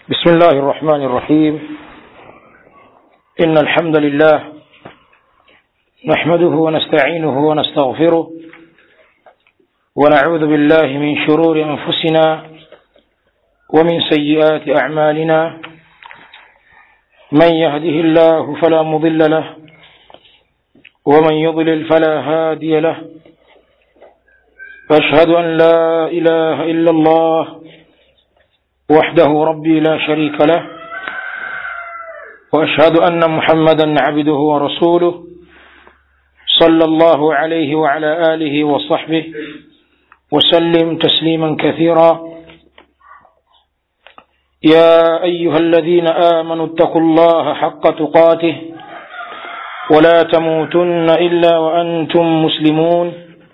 بسم الله الرحمن الرحيم إن الحمد لله نحمده ونستعينه ونستغفره ونعوذ بالله من شرور أنفسنا ومن سيئات أعمالنا من يهده الله فلا مضل له ومن يضلل فلا هادي له واشهد ان لا اله الا الله وحده ربي لا شريك له واشهد ان محمدا عبده ورسوله صلى الله عليه وعلى اله وصحبه وسلم تسليما كثيرا يا ايها الذين امنوا اتقوا الله حق تقاته ولا تموتن الا وانتم مسلمون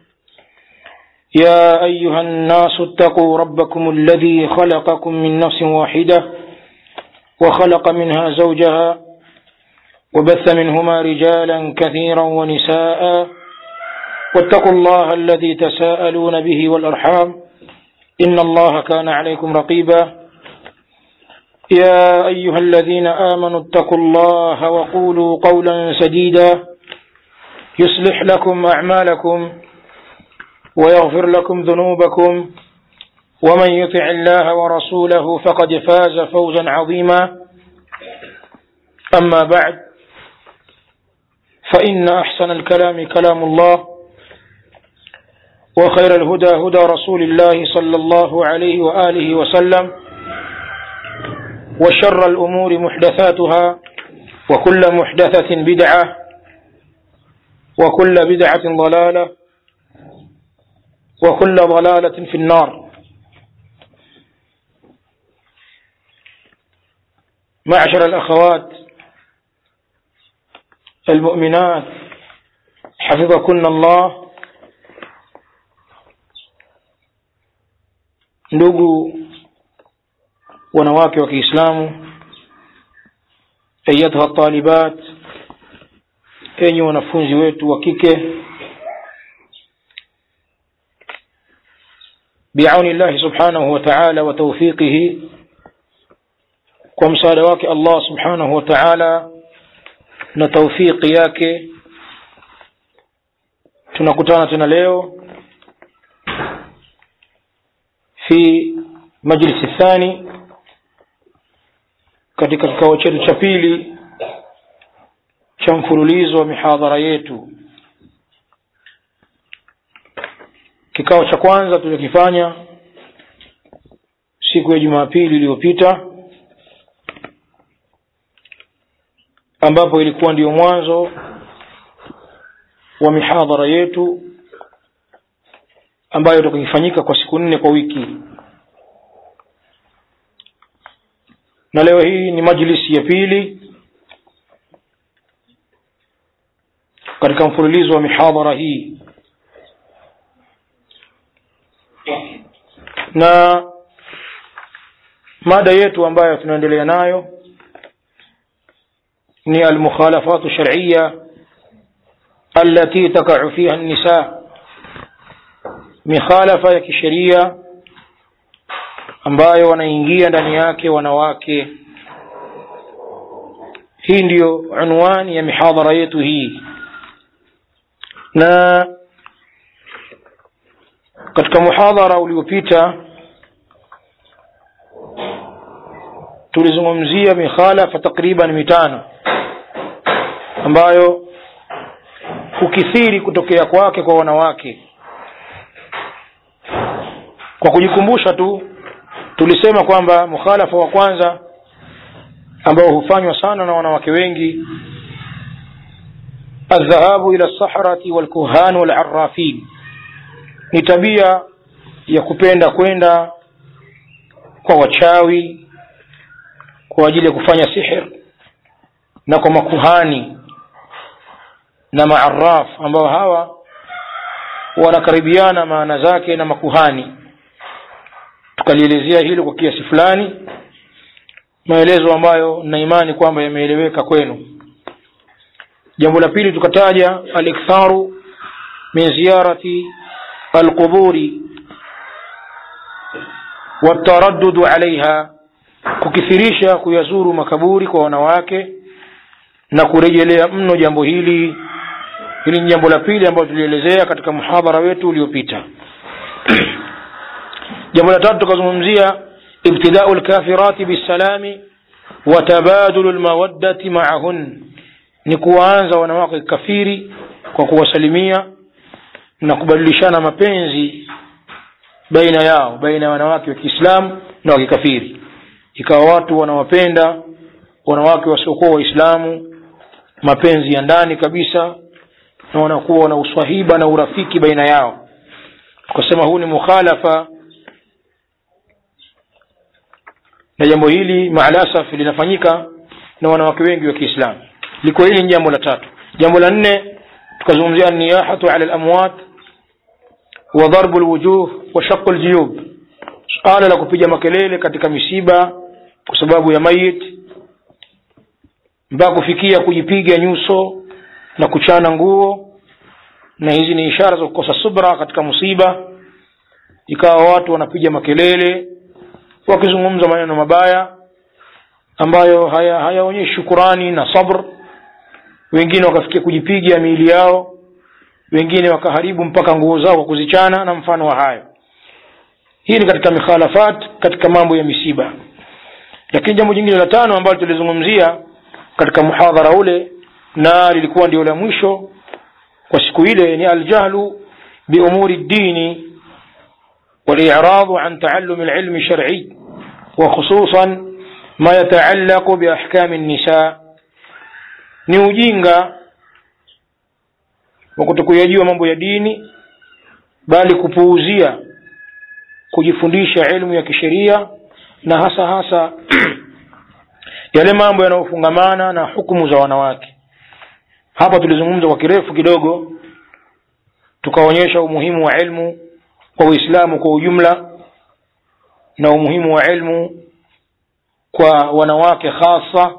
يا ايها الناس اتقوا ربكم الذي خلقكم من نفس واحده وخلق منها زوجها وبث منهما رجالا كثيرا ونساء واتقوا الله الذي تساءلون به والارحام ان الله كان عليكم رقيبا يا ايها الذين امنوا اتقوا الله وقولوا قولا سديدا يصلح لكم اعمالكم ويغفر لكم ذنوبكم ومن يطع الله ورسوله فقد فاز فوزا عظيما اما بعد فان احسن الكلام كلام الله وخير الهدى هدى رسول الله صلى الله عليه واله وسلم وشر الامور محدثاتها وكل محدثه بدعه وكل بدعه ضلاله وكل ضلالة في النار معشر الأخوات المؤمنات حفظكن الله ndugu wanawake wa Kiislamu ayatuha talibat enyi wanafunzi wetu wa kike بعون الله سبحانه وتعالى وتوفيقه kwa msaada wake Allah subhanahu wa ta'ala na taufiki yake tunakutana tena leo fi majlisi thani katika kikao chetu cha pili cha mfululizo wa mihadhara yetu kikao cha kwanza tuliokifanya siku ya jumapili iliyopita ambapo ilikuwa ndiyo mwanzo wa mihadhara yetu ambayo itakifanyika kwa siku nne kwa wiki na leo hii ni majlisi ya pili katika mfululizo wa mihadhara hii na mada yetu ambayo tunaendelea nayo ni almukhalafatu shar'iyya التي تقع فيها النساء mikhalafa ya kisheria ambayo wanaingia ndani yake wanawake hii ndiyo unwani ya mihadhara yetu hii na katika muhadhara uliopita tulizungumzia mikhalafa takriban mitano ambayo hukithiri kutokea kwake kwa wanawake kwa kujikumbusha tu tulisema kwamba mukhalafa wa kwanza ambao hufanywa sana na wanawake wengi aldhahabu ila lsahrati walkuhan walarrafin ni tabia ya kupenda kwenda kwa wachawi kwa ajili ya kufanya sihir na kwa makuhani na maaraf ambao hawa wanakaribiana maana zake na makuhani tukalielezea hilo kwa kiasi fulani maelezo ambayo na imani kwamba yameeleweka kwenu jambo la pili tukataja aliktharu min ziyarati alquburi والتردد عليها kukithirisha kuyazuru makaburi kwa wanawake na kurejelea mno jambo hili hili ni jambo la pili ambalo tulielezea katika muhadhara wetu uliopita jambo la tatu tukazungumzia ibtidau lkafirati bisalami wa tabadulu lmawaddati maahun ni kuwaanza wanawake kafiri kwa kuwasalimia na kubadilishana mapenzi baina yao baina ya wanawake wa kiislamu na wakikafiri ikawa watu wanawapenda wanawake wasiokuwa waislamu mapenzi ya ndani kabisa na wanakuwa na uswahiba na urafiki baina yao tukasema huu ni mukhalafa na jambo hili maalasaf linafanyika na wanawake wengi wa kiislamu liko hili ni jambo la tatu jambo la nne tukazungumzia niyahatu ala lamwat wa darbu lwujuh wa shaqu ljuyub suala la kupiga makelele katika misiba kwa sababu ya mayit mpaka kufikia kujipiga nyuso na kuchana nguo na hizi ni ishara za kukosa subra katika musiba ikawa watu wanapiga makelele wakizungumza maneno mabaya ambayo hayaonyeshi haya shukurani na sabr wengine wakafikia kujipiga miili yao wengine wakaharibu mpaka nguo zao kwa kuzichana na mfano wa hayo hii ni katika mikhalafat katika mambo ya misiba lakini jambo jingine la tano ambalo tulizungumzia katika muhadhara ule na lilikuwa ndio la mwisho kwa siku ile ni aljahlu biumuri ddini والإعراض عن تعلم العلم الشرعي وخصوصا ما يتعلق بأحكام النساء ni ujinga wa kutokuyajua mambo ya dini bali kupuuzia kujifundisha elimu ya kisheria na hasa hasa yale mambo yanayofungamana na hukumu za wanawake hapa tulizungumza kwa kirefu kidogo tukaonyesha umuhimu wa ilmu kwa uislamu kwa ujumla na umuhimu wa ilmu kwa wanawake hasa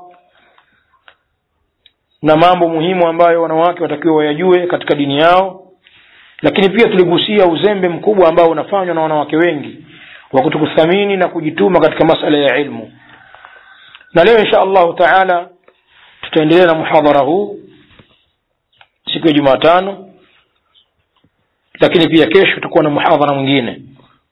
na mambo muhimu ambayo wanawake watakiwa wayajue katika dini yao lakini pia tuligusia uzembe mkubwa ambao unafanywa na wanawake wengi wa kutokuthamini na kujituma katika masala ya ilmu na leo insha allahu taala tutaendelea na muhadhara huu siku ya jumatano lakini pia kesho tutakuwa na muhadhara mwingine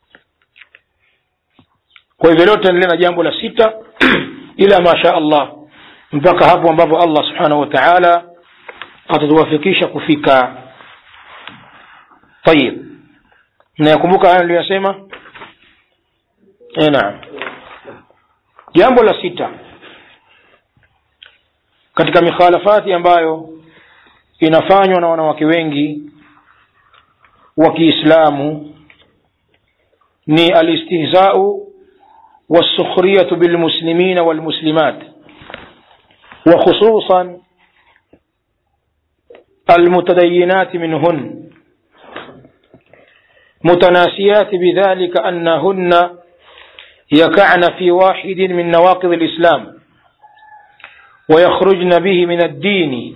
kwa hivyo leo tutaendelea na jambo la sita ila masha allah mpaka hapo ambapo allah subhanahu wa taala atatuwafikisha kufika tayib nayakumbuka haya niliyoyasema e naam jambo la sita katika mikhalafati ambayo inafanywa na wanawake wengi wa kiislamu ni alistihzau والسخرية بالمسلمين والمسلمات وخصوصا المتدينات منهن متناسيات بذلك أنهن يقعن في واحد من نواقض الإسلام ويخرجن به من الدين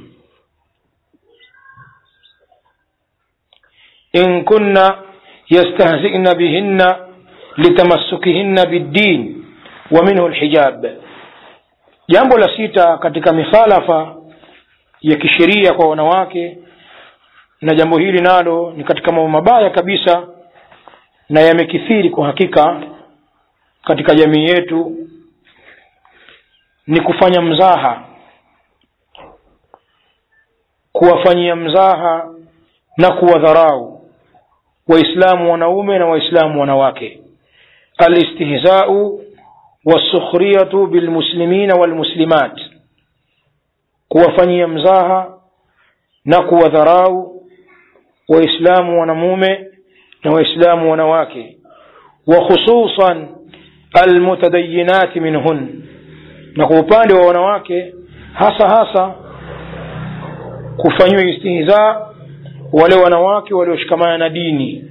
إن كن يستهزئن بهن لتمسكهن بالدين ومنه الحجاب jambo la sita katika mikhalafa ya kisheria kwa wanawake na jambo hili nalo ni katika mambo mabaya kabisa na yamekithiri kwa hakika katika jamii yetu ni kufanya mzaha kuwafanyia mzaha na kuwadharau waislamu wanaume na waislamu wanawake alistihzau wasukhriyatu bilmuslimina walmuslimat kuwafanyia mzaha na kuwadharau waislamu wanamume na waislamu wanawake wa khususan almutadayinati minhun na kwa upande wa wanawake hasa hasa kufanyiwa istihza wale wanawake walioshikamana na dini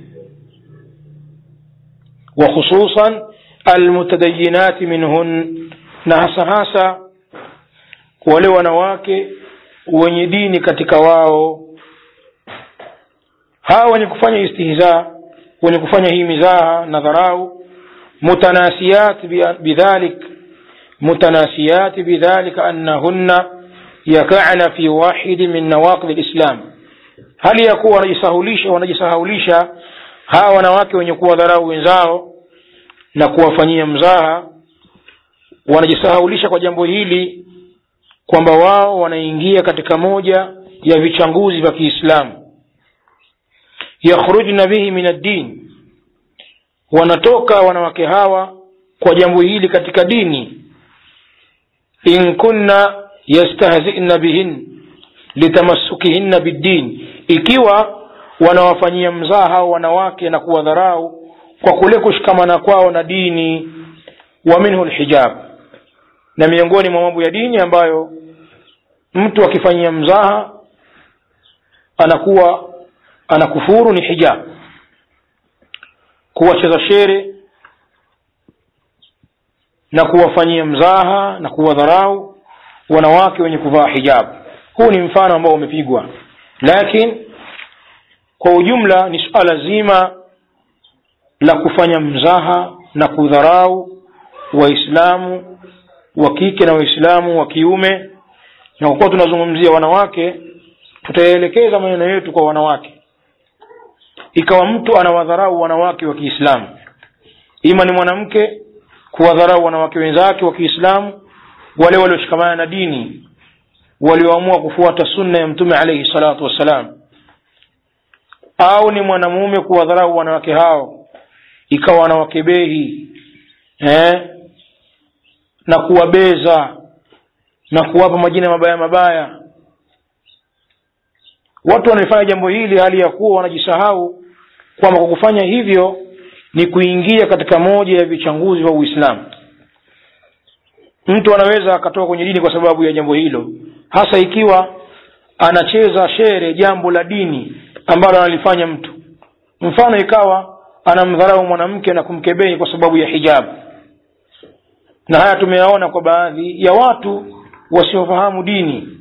wa khususan almutadayinati minhun na hasa hasa wale wanawake wenye dini katika wao hawa wenye kufanya istihza wenye kufanya hii mizaha na dharau mutanasiyat bidhalik متناسيات بذلك أنهن يقعن في واحد من نواقض الإسلام hali ya kuwa wanajisahaulisha wanajisahaulisha hawa wanawake wenye kuwadharau wenzao na kuwafanyia mzaha wanajisahaulisha kwa jambo hili kwamba wao wanaingia katika moja ya vichanguzi vya kiislamu yakhrujna bihi min addin wanatoka wanawake hawa kwa jambo hili katika dini in kunna yastahzina bihin litamassukihinna biddin ikiwa wanawafanyia mzaha hao wanawake na kuwadharau kwa kule kushikamana kwao na dini wa minhu lhijab na miongoni mwa mambo ya dini ambayo mtu akifanyia mzaha anakuwa anakufuru ni hijab kuwacheza shere na kuwafanyia mzaha na kuwadharau wanawake wenye kuvaa hijab huu ni mfano ambao umepigwa lakini kwa ujumla ni suala zima la kufanya mzaha na kudharau waislamu wa kike na waislamu wa kiume na kwa kuwa tunazungumzia wanawake tutaelekeza maneno yetu kwa wanawake ikawa mtu anawadharau wanawake wa kiislamu ima ni mwanamke kuwadharau wanawake wenzake wa kiislamu wale walioshikamana na dini walioamua kufuata sunna ya mtume alaihi salatu wassalam au ni mwanamume kuwadharau wanawake hao ikawa wanawakebehi eh? na kuwabeza na kuwapa majina mabaya mabaya watu wanaifanya jambo hili hali ya kuwa wanajisahau kwamba kwa kufanya hivyo ni kuingia katika moja ya vichanguzi vya uislamu mtu anaweza akatoka kwenye dini kwa sababu ya jambo hilo hasa ikiwa anacheza shere jambo la dini ambalo analifanya mtu mfano ikawa anamdharau mwanamke na kumkebehi kwa sababu ya hijabu na haya tumeyaona kwa baadhi ya watu wasiofahamu dini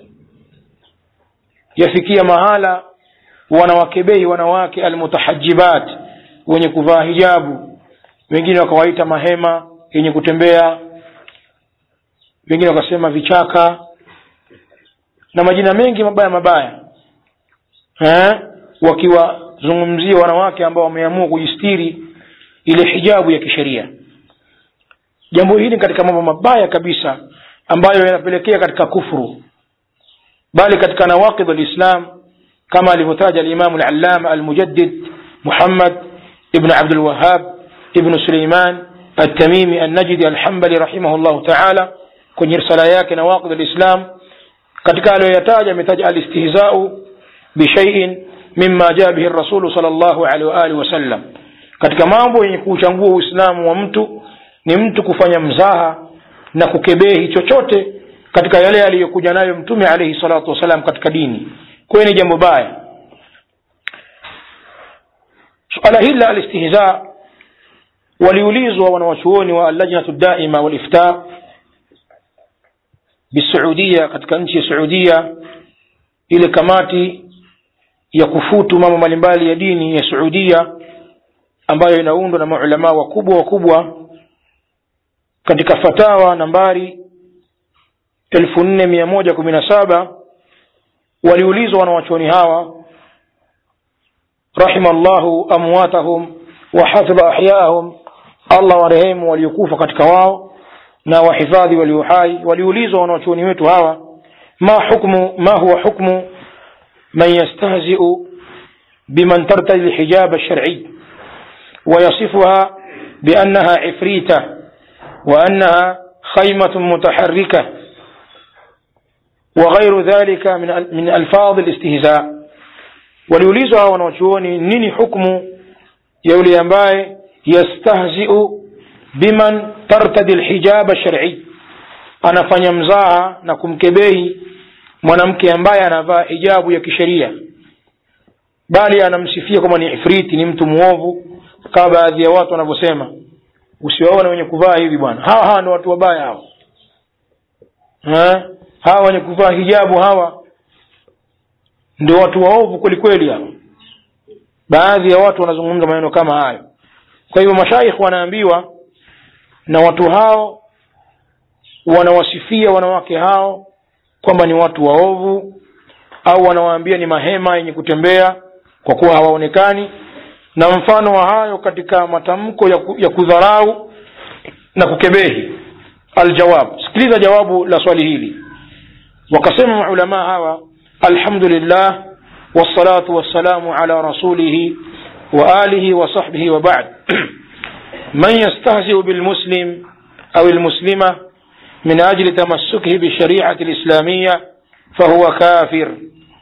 yafikia mahala wanawakebehi wanawake almutahajibat wenye kuvaa hijabu wengine wakawaita mahema yenye kutembea wengine wakasema vichaka na majina mengi mabaya mabaya eh? wakiwazungumzia wanawake ambao wameamua kujistiri ile hijabu ya kisheria jambo hili katika mambo mabaya kabisa ambayo yanapelekea katika kufuru bali katika nawaqid alislam kama alivyotaja alimamu alallama almujaddid muhammad ibn abdul wahhab ibn suleiman التميمي النجدي الحنبلي رحمه الله تعالى kwenye risala yake nawaqid alislam katika aliyoyataja ametaja alistihzau bishaiin mima jaa bihi rasulu sal llahu alehi waalihi wasallam katika mambo yenye kuuchangua uislamu wa mtu ni mtu kufanya mzaha na kukebehi chochote katika yale aliyokuja nayo mtume alaihi salatu wassalam katika dini kwayo ni jambo baya suala hili la alistihza waliulizwa wanawachuoni wa allajnatu daima walifta bisuudia katika nchi ya suudia ile kamati ya kufutu mambo mbalimbali ya dini ya suudia ambayo inaundwa na maulamaa wakubwa wakubwa katika fatawa nambari elfu nne mia moja kumi na saba waliulizwa wanawachuoni hawa rahima llahu amwatahum wahafidha ahyaahum allah warehemu waliokufa katika wao na wahifadhi walio hai waliulizwa wanawachuoni wetu hawa ma hukmu ma huwa hukmu man yastahziu biman tartadi lhijab alsharciy ويصفها بأنها عفريتة وأنها خيمة متحركة وغير ذلك من من ألفاظ الاستهزاء waliulizwa hawa wanawachuoni nini hukmu ya yule ambaye yastahziu biman tartadi lhijaba sharci anafanya mzaha na kumkebehi mwanamke ambaye anavaa hijabu ya kisheria bali anamsifia kwamba ni ifriti ni mtu mwovu kama baadhi ya watu wanavyosema usiwaone wenye kuvaa hivi bwana hawa hawa ndo watu wabaya hawa ha? hawa wenye kuvaa hijabu hawa ndio watu waovu kweli kweli hawa baadhi ya watu wanazungumza maneno kama hayo kwa hivyo mashaikh wanaambiwa na watu hao wanawasifia wanawake hao kwamba ni watu waovu au wanawaambia ni mahema yenye kutembea kwa kuwa hawaonekani na mfano wa hayo katika matamko ya, ku, ya kudharau na kukebehi aljawab sikiliza jawabu la swali hili wakasema maulamaa hawa alhamdulillah wassalatu wassalamu ala rasulihi wa alihi wa sahbihi wa ba'd man yastahzi'u bilmuslim au almuslima min ajli tamassukihi bishari'ati alislamiyya fahuwa kafir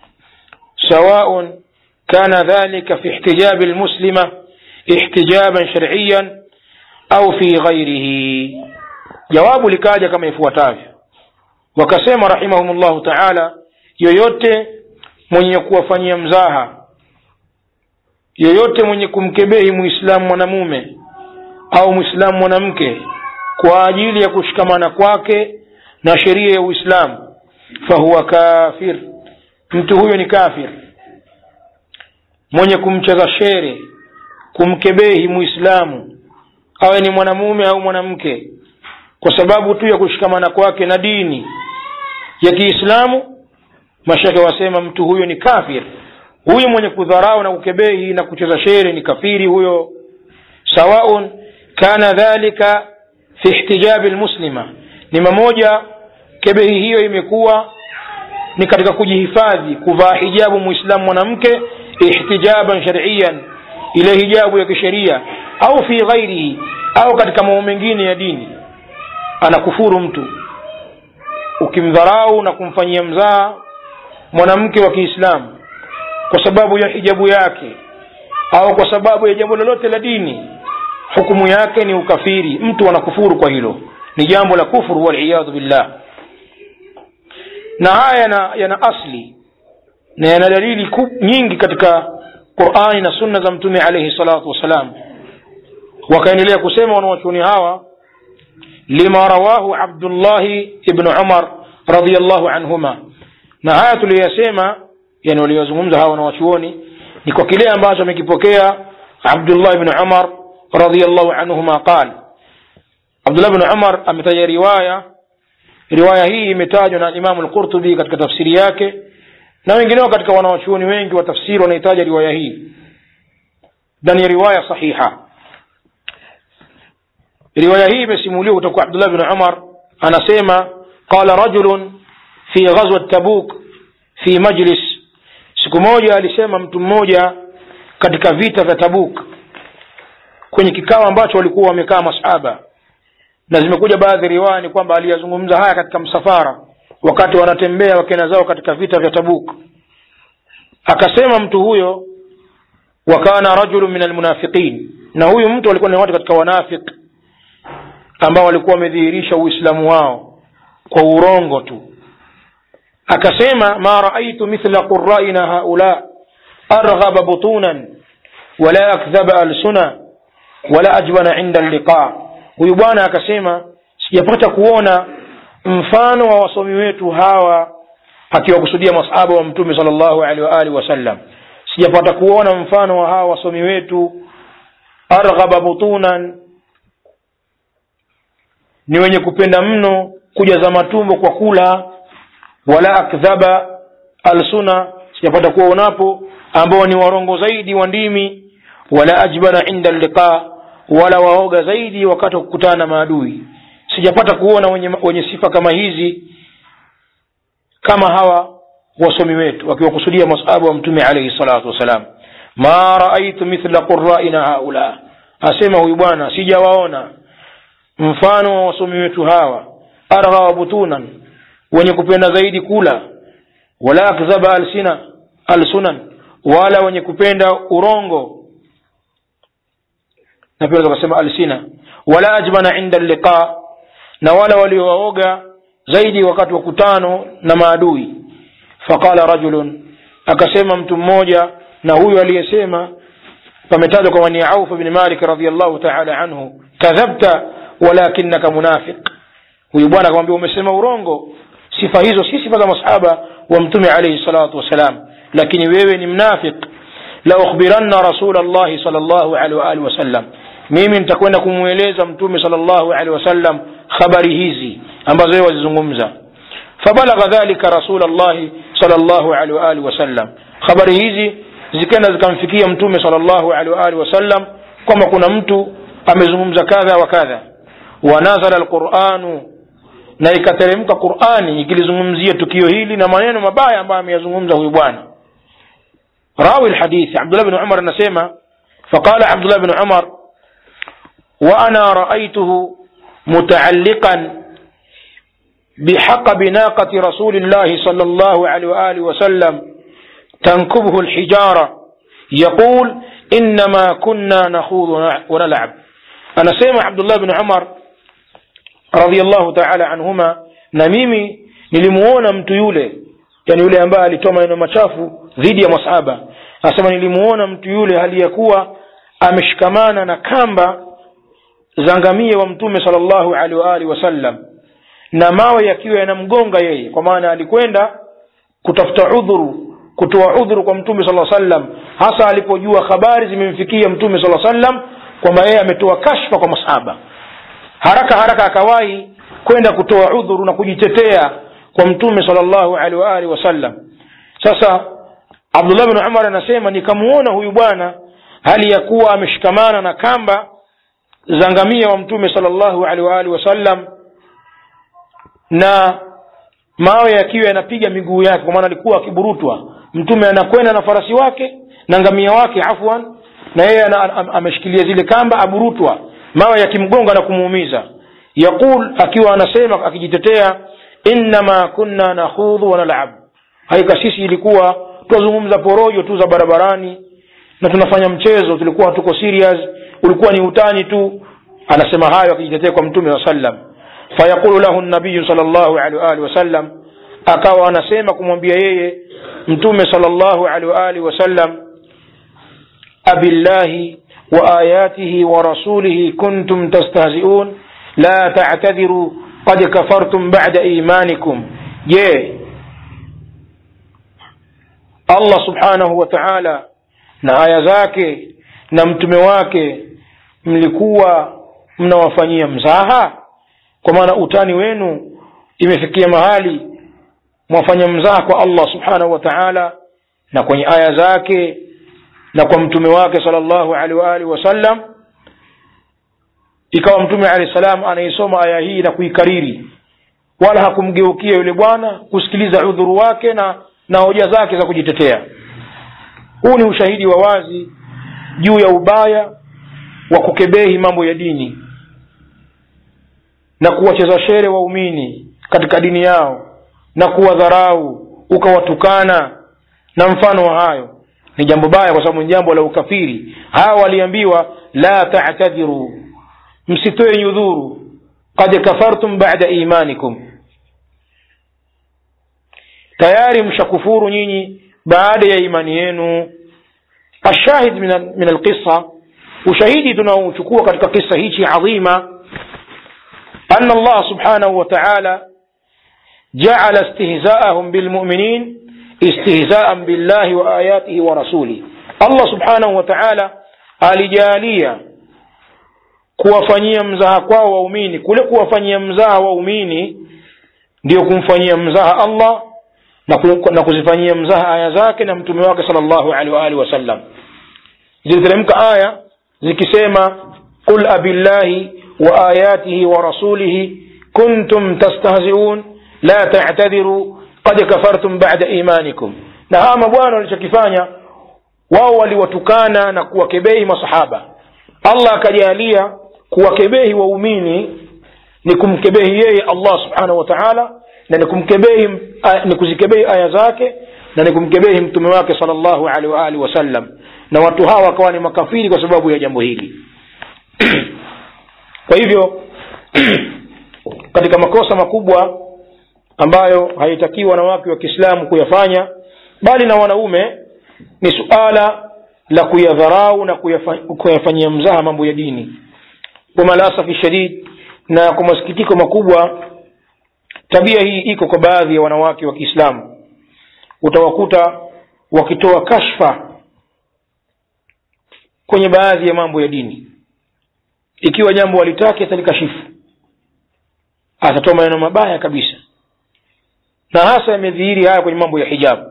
سواء كان ذلك في احتجاب المسلمة احتجابا شرعيا أو في غيره جواب لكاجة كما يفوتavyo wakasema rahimahumullahu taala yoyote mwenye kuwafanyia mzaha yoyote mwenye kumkebehi muislamu mwanamume au mwislamu mwanamke kwa ajili ya kushikamana kwake na sheria ya uislamu fahuwa kafir mtu huyo ni kafir mwenye kumcheza shere kumkebehi muislamu awe ni mwanamume au mwanamke kwa sababu tu ya kushikamana kwake na dini ya kiislamu mashake wasema mtu huyo ni kafir huyu mwenye kudharau na kukebehi na kucheza shere ni kafiri huyo sawaun kana dhalika fi ihtijabi lmuslima ni mamoja kebehi hiyo imekuwa ni katika kujihifadhi kuvaa hijabu muislamu mwanamke ihtijaban shariyan ile hijabu ya kisheria au fi ghairihi au katika mambo mengine ya dini anakufuru mtu ukimdharau na kumfanyia mzaa mwanamke wa kiislamu kwa sababu ya hijabu yake au kwa sababu ya jambo lolote la dini hukumu yake ni ukafiri mtu anakufuru kwa hilo ni jambo la kufuru waliyadhu billah na haya yana, yana asli na yana dalili nyingi katika qurani na sunna za mtume alaihi salatu wassalam wakaendelea kusema wanawachuoni hawa lima rawahu abdullahi ibnu umar radiallahu anhuma na haya tuliyoyasema yani waliyozungumza hawa wanawachuoni ni kwa kile ambacho amekipokea abdullah ibnu umar radiallahu anhuma qal abdullah ibnu umar ametaja riwaya riwaya hii imetajwa na imamu lqurtubi katika tafsiri yake na wengineo katika wanawachuoni wengi wa tafsiri wanahitaja riwaya hii na ni riwaya sahiha riwaya hii imesimuliwa kutoka kwa abdullah bn umar anasema qala rajulun fi ghazwat tabuk fi majlis siku moja alisema mtu mmoja katika vita vya tabuk kwenye kikao ambacho walikuwa wamekaa masahaba na zimekuja baadhi ya riwaya ni kwamba aliyazungumza haya katika msafara wakati wanatembea wakena zao katika vita vya tabuk akasema mtu huyo wakana rajulu min almunafiqin na huyu mtu alikuwa ni watu katika wanafiq ambao walikuwa wamedhihirisha uislamu wao kwa urongo tu akasema ma raaitu mithla quraina haula arghaba butunan wala akdhaba alsuna wala ajbana inda alliqa huyu bwana akasema sijapata kuona mfano wa wasomi wetu hawa akiwakusudia masahaba wa mtume sal llahu alehi waalihi wasallam sijapata kuona mfano wa hawa wasomi wetu arghaba butunan ni wenye kupenda mno kujaza matumbo kwa kula wala akdhaba alsuna sijapata kuwaonapo ambao ni warongo zaidi wa ndimi wala ajbana inda liqa wala waoga zaidi wakati wa kukutana na maadui sijapata kuona wenye, wenye sifa kama hizi kama hawa wasomi wetu wakiwakusudia masahaba wa mtume alaihi salatu wassalam ma raaitu mithla quraina haula asema huyu bwana sijawaona mfano wa wasomi wetu hawa arghawa butunan wenye kupenda zaidi kula wala akdhaba alsina alsunan wala wenye kupenda urongo na pia tukasema alsina wala ajbana inda liqa na wala waliowaoga zaidi wakati wa kutano na maadui faqala rajulun akasema mtu mmoja na huyu aliyesema pametajwa kwamba ni auf bni malik radiallahu taala anhu kadhabta walakinaka munafiq huyu bwana akamwambia umesema urongo sifa hizo si sifa za masahaba wa mtume alaihi salatu wassalam lakini wewe ni mnafiq la ukhbiranna rasul llahi sal llahu alehi waalihi wasallam mimi nitakwenda kumweleza mtume sal llahu alehi wasallam habari hizi ambazo yeye wazizungumza fabalagha dhalika rasul llahi sal llahu alehi waalihi wasallam habari hizi zikaenda zikamfikia mtume sal llahu alehi waalihi wasallam kwamba kuna mtu amezungumza kadha wa kadha wanazala lquranu na ikateremka qurani ikilizungumzia tukio hili na maneno mabaya ambayo ameyazungumza huyu bwana rawi lhadithi abdullah bni umar anasema faqala abdullah bni umar وانا رايته متعلقا بحقب ناقه رسول الله صلى الله عليه واله وسلم تنكبه الحجاره يقول انما كنا نخوض ونلعب انا سيما عبد الله بن عمر رضي الله تعالى عنهما na mimi nilimuona mtu yule yani yule ambaye alitoa maneno machafu dhidi ya masahaba anasema nilimuona mtu yule hali ya kuwa ameshikamana na kamba za ngamia wa mtume salllahu alaihi waalihi wasallam na mawe yakiwa yanamgonga yeye kwa maana alikwenda kutafuta udhuru kutoa udhuru kwa mtume sala sallam hasa alipojua habari zimemfikia mtume sala sallam kwamba yeye ametoa kashfa kwa masahaba haraka haraka akawahi kwenda kutoa udhuru na kujitetea kwa mtume salllahu alaihi waalihi wasallam sasa abdullah bin umar anasema nikamuona huyu bwana hali ya kuwa ameshikamana na kamba za ngamia wa mtume salllahu alaihi waalihi wasallam na mawe yakiwa yanapiga miguu yake kwa maana alikuwa akiburutwa mtume anakwenda na farasi wake na ngamia wake afwan na yeye ameshikilia zile kamba aburutwa mawe yakimgonga na kumuumiza yaqul akiwa anasema akijitetea innama kunna nakhudhu wanalab haika sisi ilikuwa twazungumza porojo tu za barabarani na tunafanya mchezo tulikuwa hatuko serious ulikuwa ni utani tu anasema hayo akijitetea kwa mtume wa sallam fayaqulu lahu nabiyu sal llahu alehi waalihi wasallam akawa anasema kumwambia yeye mtume sal llahu alehi waalihi wasallam abillahi wa ayatihi wa rasulihi kuntum tastahziun la tatadhiru qad kafartum bada imanikum je allah subhanahu wa taala na aya zake na mtume wake mlikuwa mnawafanyia mzaha kwa maana utani wenu imefikia mahali mwafanya mzaha kwa allah subhanahu wa taala na kwenye aya zake na kwa mtume wake sal llahu alehi waalihi wasallam ikawa mtume alehi salam anaisoma aya hii na kuikariri wala hakumgeukia yule bwana kusikiliza udhuru wake na na hoja zake za kujitetea huu ni ushahidi wa wazi juu ya ubaya wa kukebehi mambo ya dini na kuwacheza shere waumini katika dini yao na kuwadharau ukawatukana na mfano wa hayo ni jambo baya kwa sababu ni jambo la ukafiri hawa waliambiwa la tatadhiru msitoe nyudhuru qad kafartum bada imanikum tayari mshakufuru nyinyi baada ya imani yenu ashahid min alqisa ushahidi tunaochukua katika kisa hichi adhima أن الله سبحانه وتعالى جعل استهزاءهم بالمؤمنين استهزاء بالله وآياته ورسوله الله سبحانه وتعالى alijalia kuwafanyia mzaha kwao waumini kule kuwafanyia mzaha waumini ndio kumfanyia mzaha allah na, ku, na kuzifanyia mzaha aya zake na mtume wake sal llahu alehi waalihi wasallam ziliteremka aya zikisema qul abillahi وآياته ورسوله كنتم تستهزئون لا تعتذروا قد كفرتم بعد إيمانكم na hawa mabwana walichokifanya wao waliwatukana na kuwakebehi masahaba allah akajalia kuwakebehi waumini ni kumkebehi yeye allah subhanahu wa taala na ni kumkebehi ni kuzikebehi aya zake na ni kumkebehi mtume wake sal llahu alehi waalihi wasallam na watu hawa wakawa ni makafiri kwa sababu ya jambo hili kwa hivyo katika makosa makubwa ambayo haitakiwi wanawake wa kiislamu kuyafanya bali na wanaume ni suala la kuyadharau na kuyafanyia mzaha mambo ya dini kwa malasafi shadid na kwa masikitiko makubwa tabia hii iko kwa baadhi ya wanawake wa kiislamu utawakuta wakitoa kashfa kwenye baadhi ya mambo ya dini ikiwa jambo walitaki atalikashifu atatoa maneno mabaya kabisa na hasa yamedhihiri haya kwenye mambo ya hijabu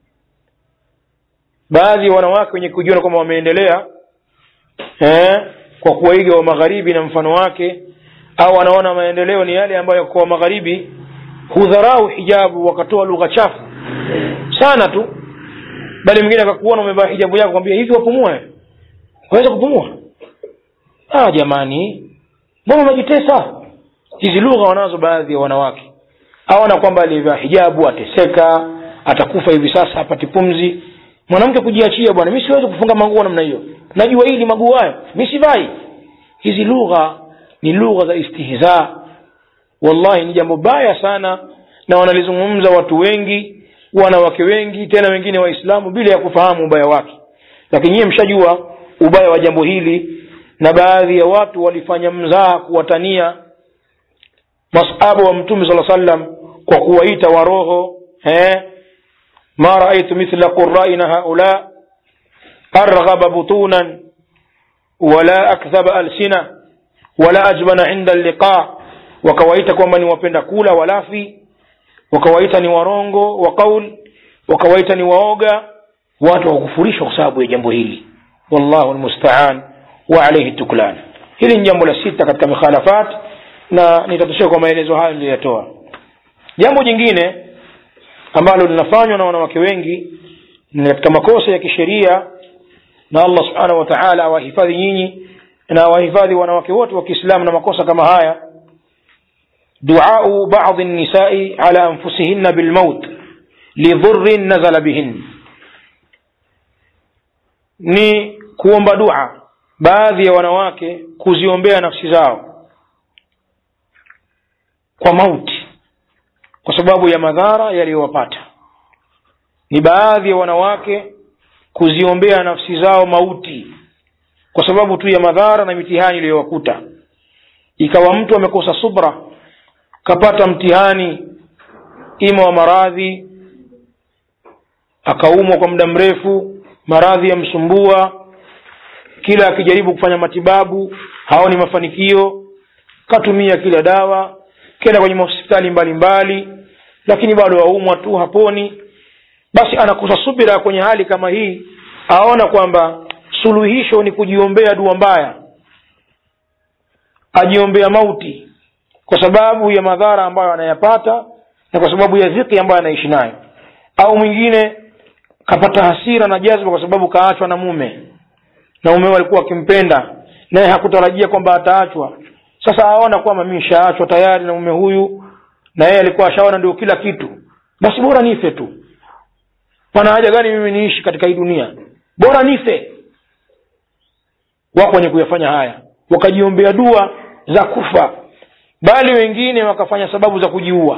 baadhi ya wanawake wenye kujiona kwamba wameendelea eh, kwa kuwaiga wa magharibi na mfano wake au wanaona maendeleo ni yale ambayo kwa magharibi hudharau hijabu wakatoa lugha chafu sana tu bali mwingine akakuona umevaa hijabu yako kwambia hivi wapumua waweza kupumua ah jamani mbona unajitesa hizi lugha wanazo baadhi ya wanawake aona kwamba aliyevaa hijabu ateseka atakufa hivi sasa apati pumzi mwanamke kujiachia bwana mi siwezi kufunga manguo namna hiyo najua hili maguo hayo mi sivai hizi lugha ni lugha za istihza wallahi ni jambo baya sana na wanalizungumza watu wengi wanawake wengi tena wengine waislamu bila ya kufahamu ubaya wake lakini nyiye mshajua ubaya wa jambo hili na baadhi ya watu walifanya mzaha kuwatania masahaba wa mtume saa sallam kwa kuwaita waroho eh? ma raaitu mithla quraina haula arghaba butunan wala akdhaba alsina wala ajbana inda liqa wakawaita kwamba ni wapenda kula walafi wakawaita ni warongo wa qaul wakawaita ni waoga watu wakufurishwa kwa sababu ya jambo hili wallahu lmustaan wa alaihi tuklan hili ni jambo la sita katika mikhalafat na nitatoshea kwa maelezo hayo niliyotoa jambo jingine ambalo linafanywa na wanawake wengi ni katika makosa ya kisheria na allah subhanahu wa taala awahifadhi nyinyi na awahifadhi wanawake wote wa kiislamu na makosa kama haya duau badi nisai ala anfusihinna bilmaut lidhurin nazala bihin ni kuomba dua baadhi ya wanawake kuziombea nafsi zao kwa mauti kwa sababu ya madhara yaliyowapata ni baadhi ya wanawake kuziombea nafsi zao mauti kwa sababu tu ya madhara na mitihani iliyowakuta ikawa mtu amekosa subra kapata mtihani ima wa maradhi akaumwa kwa muda mrefu maradhi yamsumbua kila akijaribu kufanya matibabu haoni mafanikio katumia kila dawa kenda kwenye mahospitali mbalimbali lakini bado aumwa tu haponi basi anakosa subira kwenye hali kama hii aona kwamba suluhisho ni kujiombea dua mbaya ajiombea mauti kwa sababu ya madhara ambayo anayapata na kwa sababu ya dhiki ambayo anaishi nayo au mwingine kapata hasira na jazba kwa sababu kaachwa na mume na mume alikuwa akimpenda naye hakutarajia kwamba ataachwa sasa aona kwamba mi shaachwa tayari na mume huyu na yeye alikuwa ashaona ndio kila kitu basi bora nife tu pana haja gani mimi niishi katika hii dunia bora nife wako wenye kuyafanya haya wakajiombea dua za kufa bali wengine wakafanya sababu za kujiua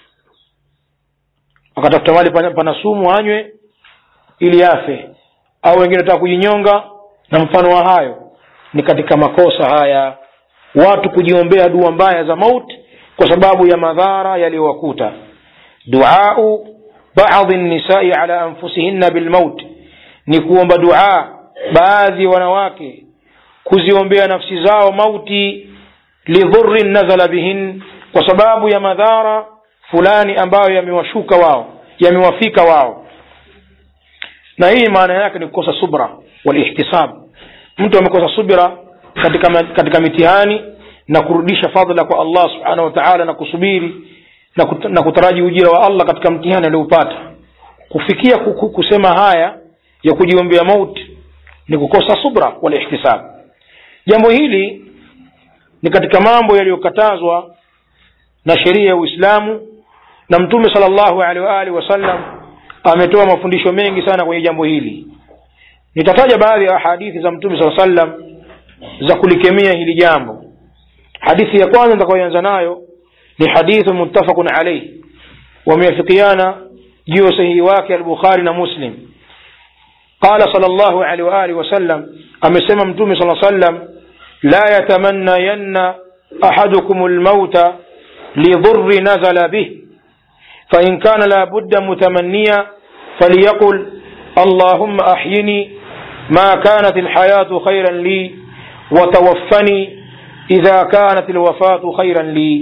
wakatafuta mali pana, pana sumu anywe ili afe au wengine wataka kujinyonga na mfano wa hayo ni katika makosa haya watu kujiombea dua mbaya za mauti kwa sababu ya madhara yaliyowakuta duau badi nisai ala anfusihinna bilmaut ni kuomba dua baadhi ya wanawake kuziombea nafsi zao mauti lidhurin nazala bihin kwa sababu ya madhara fulani ambayo yamewashuka wao yamewafika wao na hii maana yake ni kukosa subra walihtisab mtu amekosa subira katika katika mitihani na kurudisha fadhila kwa allah subhanahu wa taala na kusubiri na, kut, na kutaraji ujira wa allah katika mtihani aliopata kufikia kuku, kusema haya ya kujiombea mauti ni kukosa subra walihtisab jambo hili ni katika mambo yaliyokatazwa na sheria ya uislamu na mtume sala llahu alehi waalihi wasallam ametoa mafundisho mengi sana kwenye jambo hili nitataja baadhi ya hadithi za mtume saa sallam za kulikemea hili jambo hadithi ya kwanza nitakayoanza nayo ni hadithu muttafaqun alaih wameafikiana juu ya sahihi wake albukhari na muslim qala sal llahu alehi waalihi wasallam amesema mtume saa sallam la yatamannayanna ahadukum lmauta lidhurri nazala bih فإن كان لا بد متمنيا فليقل اللهم أحيني ما كانت الحياة خيرا لي وتوفني إذا كانت الوفاة خيرا لي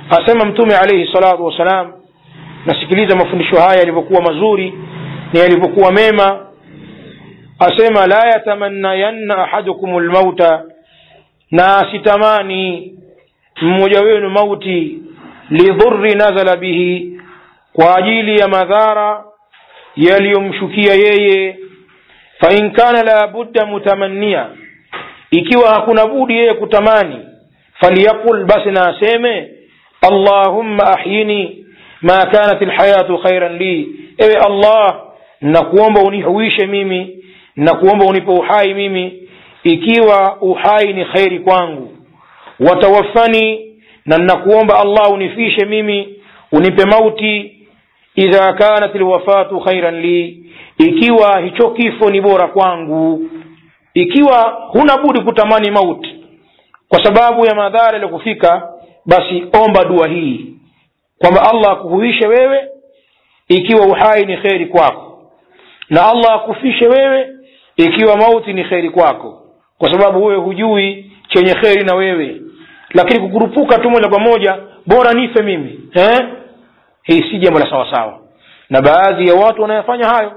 asema mtume alaihi salatu wassalam nasikiliza mafundisho haya yalivyokuwa mazuri na yalivyokuwa mema asema la yatamannayanna ahadukum lmauta na asitamani mmoja wenu mauti lidhurri nazala bihi kwa ajili ya madhara yaliyomshukia yeye fain kana la budda mutamannia ikiwa hakuna budi yeye kutamani falyaqul basi na aseme allahumma ahyini ma kanat lhayatu khairan li ewe allah nakuomba unihuishe mimi nakuomba unipe uhai mimi ikiwa uhai ni kheri kwangu watawafani na nakuomba allah unifishe mimi unipe mauti idha kanat lwafatu khairan li ikiwa hicho kifo ni bora kwangu ikiwa huna budi kutamani mauti kwa sababu ya madhara yaliyokufika basi omba dua hii kwamba allah akuhuishe wewe ikiwa uhai ni kheri kwako na allah akufishe wewe ikiwa mauti ni kheri kwako kwa sababu wewe hujui chenye kheri na wewe lakini kukurupuka tu moja kwa moja bora nife mimi eh? hii si jambo la sawasawa na baadhi ya watu wanayafanya hayo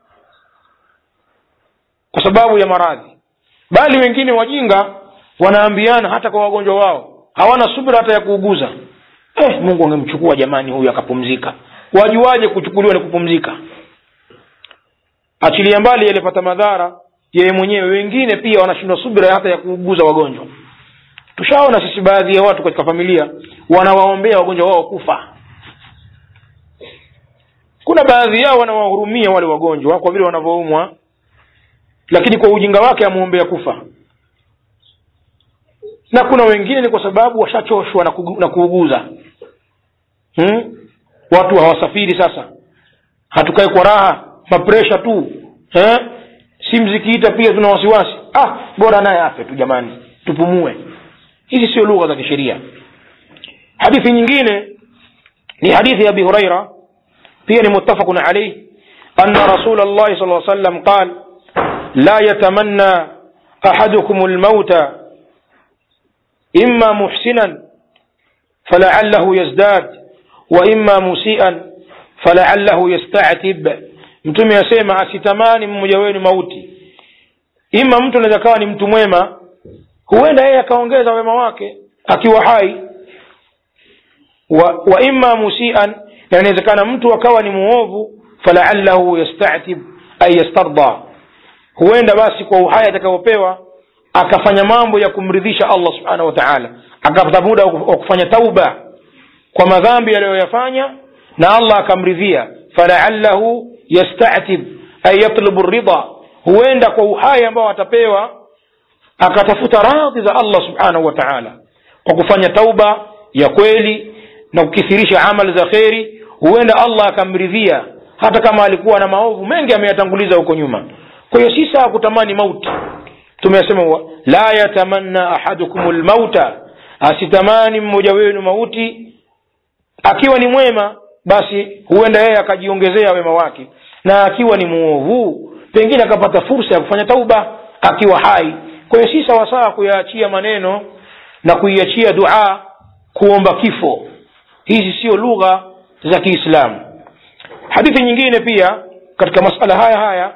kwa sababu ya maradhi bali wengine wajinga wanaambiana hata kwa wagonjwa wao hawana subira hata ya kuuguza eh, mungu angemchukua jamani huyu akapumzika wajuaje kuchukuliwa ni kupumzika achilia mbali yalipata madhara yeye mwenyewe wengine pia wanashindwa subira hata ya kuuguza wagonjwa tushaona sisi baadhi ya watu katika familia wanawaombea wagonjwa wao kufa kuna baadhi yao wanawahurumia wale wagonjwa kwa vile wanavyoumwa lakini kwa ujinga wake amwombea kufa na kuna wengine ni kwa sababu washachoshwa na, kugu, na kuuguza hmm? watu hawasafiri sasa hatukae kwa raha mapresha tu eh? simu zikiita pia tuna wasiwasi ah bora naye afe tu jamani tupumue hizi sio lugha za kisheria hadithi nyingine ni hadithi ya abi huraira pia ni muttafaqun alayh anna rasul llahi sal sallam qal la yatamanna ahadukum lmauta imma muhsinan falaallahu yazdad wa imma musian falaallahu yastatib mtume asema asitamani mmoja wenu mauti ima mtu anaweza kawa ni mtu mwema huenda yeye akaongeza wema wake akiwa hai wa, wa imma musian na inawezekana mtu akawa ni muovu falaallahu yastatib ay yastarda huenda basi kwa uhai atakaopewa akafanya mambo ya kumridhisha allah subhanahu wa taala akapata muda wa kufanya tauba kwa madhambi aliyoyafanya na allah akamridhia falaallahu yastatib ay yatlubu ridha huenda kwa uhai ambao atapewa akatafuta radhi za allah subhanahu wa taala kwa kufanya tauba ya kweli na kukithirisha amali za kheri huenda allah akamridhia hata kama alikuwa na maovu mengi ameyatanguliza huko nyuma kwa hiyo si sawa kutamani mauti tumesema la yatamanna ahadukum lmauta asitamani mmoja wenu mauti akiwa ni mwema basi huenda yeye akajiongezea wema wake na akiwa ni muovu pengine akapata fursa ya kufanya tauba akiwa hai kwa hiyo si sawasawa kuyaachia maneno na kuiachia dua kuomba kifo hizi sio lugha za kiislamu hadithi nyingine pia katika masala haya haya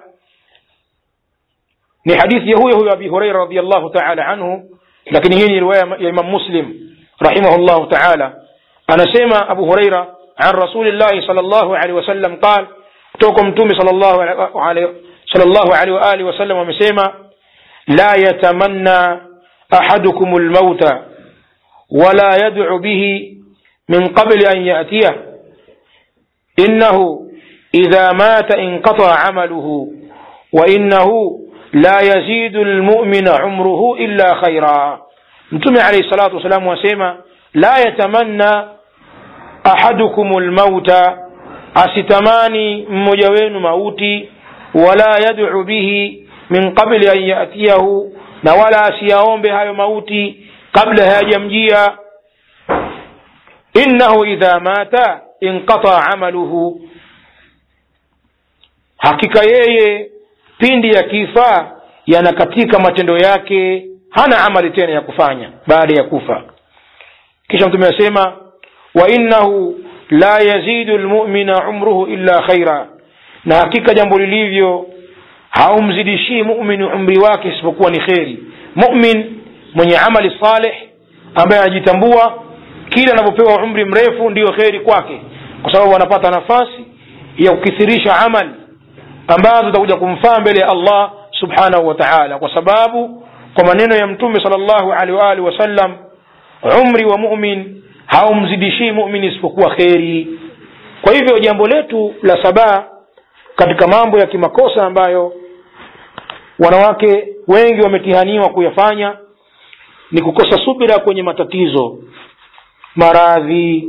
ni hadithi ya huyo huyo abi hureira radiallahu taala anhu lakini hii ni riwaya ya imam muslim rahimahullahu taala anasema abu hureira an rasulillahi sal llahu alehi wasallam qal kutoka mtume sal llahu alehi waalihi wasallam amesema la yatamanna ahadukum lmauta wala yadcu bihi min qabli an yatiyah innahu idha mata inqataa amaluhu wainahu la yazidu lmumina umruhu illa khaira mtume alaihi salatu wassalamu asema la yatamanna ahadukum lmauta asitamani mmoja wenu mauti wala yadcu bihi min qabli an yatiyahu na wala asiyaombe hayo mauti kabla hayajamjia innahu idha mata inqataa amaluhu hakika yeye pindi ya kifa yanakatika matendo yake hana amali tena ya kufanya baada ya kufa kisha mtume asema wa innahu la yazidu lmumina umruhu illa khaira na hakika jambo lilivyo haumzidishii mumin umri wake isipokuwa ni kheri mumin mwenye amali saleh ambaye anajitambua kila anapopewa umri mrefu ndiyo kheri kwake kwa sababu anapata nafasi ya kukithirisha amali ambazo zitakuja kumfaa mbele ya allah subhanahu wa taala kwa sababu kwa maneno ya mtume sal llahu alehi waalihi wasallam umri wa mumin haumzidishii mumin isipokuwa kheri kwa hivyo jambo letu la sabaa katika mambo ya kimakosa ambayo wanawake wengi wametihaniwa kuyafanya ni kukosa subira kwenye matatizo maradhi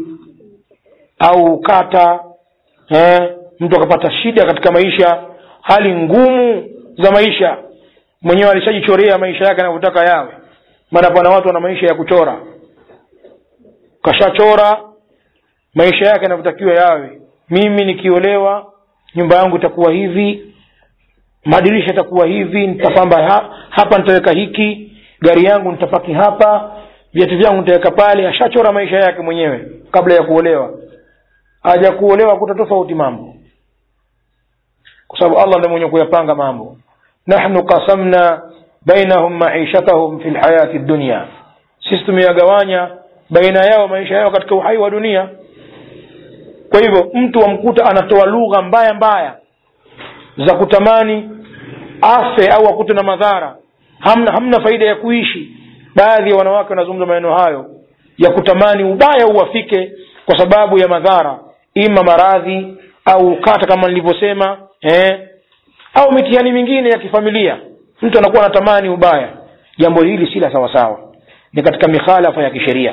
au kata eh, mtu akapata shida katika maisha hali ngumu za maisha mwenyewe alishajichorea maisha yake anavyotaka yawe maana pana watu wana maisha ya kuchora kashachora maisha yake yanavyotakiwa yawe mimi nikiolewa nyumba yangu itakuwa hivi madirisha itakuwa hivi nitapamba ha, hapa nitaweka hiki gari yangu nitapaki hapa viatu vyangu nitaweka pale ashachora maisha yake mwenyewe kabla ya kuolewa haja kuolewa kuta tofauti mambo kwa sababu allah ndiye mwenye kuyapanga mambo nahnu qasamna bainahum maishatahum fi lhayati dunya sisi tumeyagawanya baina yao maisha yao katika uhai wa dunia kwa hivyo mtu wamkuta anatoa lugha mbaya mbaya za kutamani afe au akute na madhara hamna hamna faida ya kuishi baadhi ya wanawake wanazungumza maneno hayo ya kutamani ubaya uwafike kwa sababu ya madhara ima maradhi au ukata kama nilivyosema eh, au mitihani mingine ya kifamilia mtu anakuwa anatamani ubaya jambo hili si la sawasawa ni katika mikhalafa ya kisheria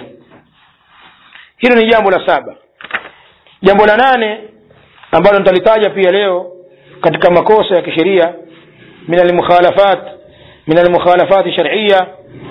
hilo ni jambo la saba jambo la nane ambalo nitalitaja pia leo katika makosa ya kisheria min almukhalafat min almukhalafat shar'iyya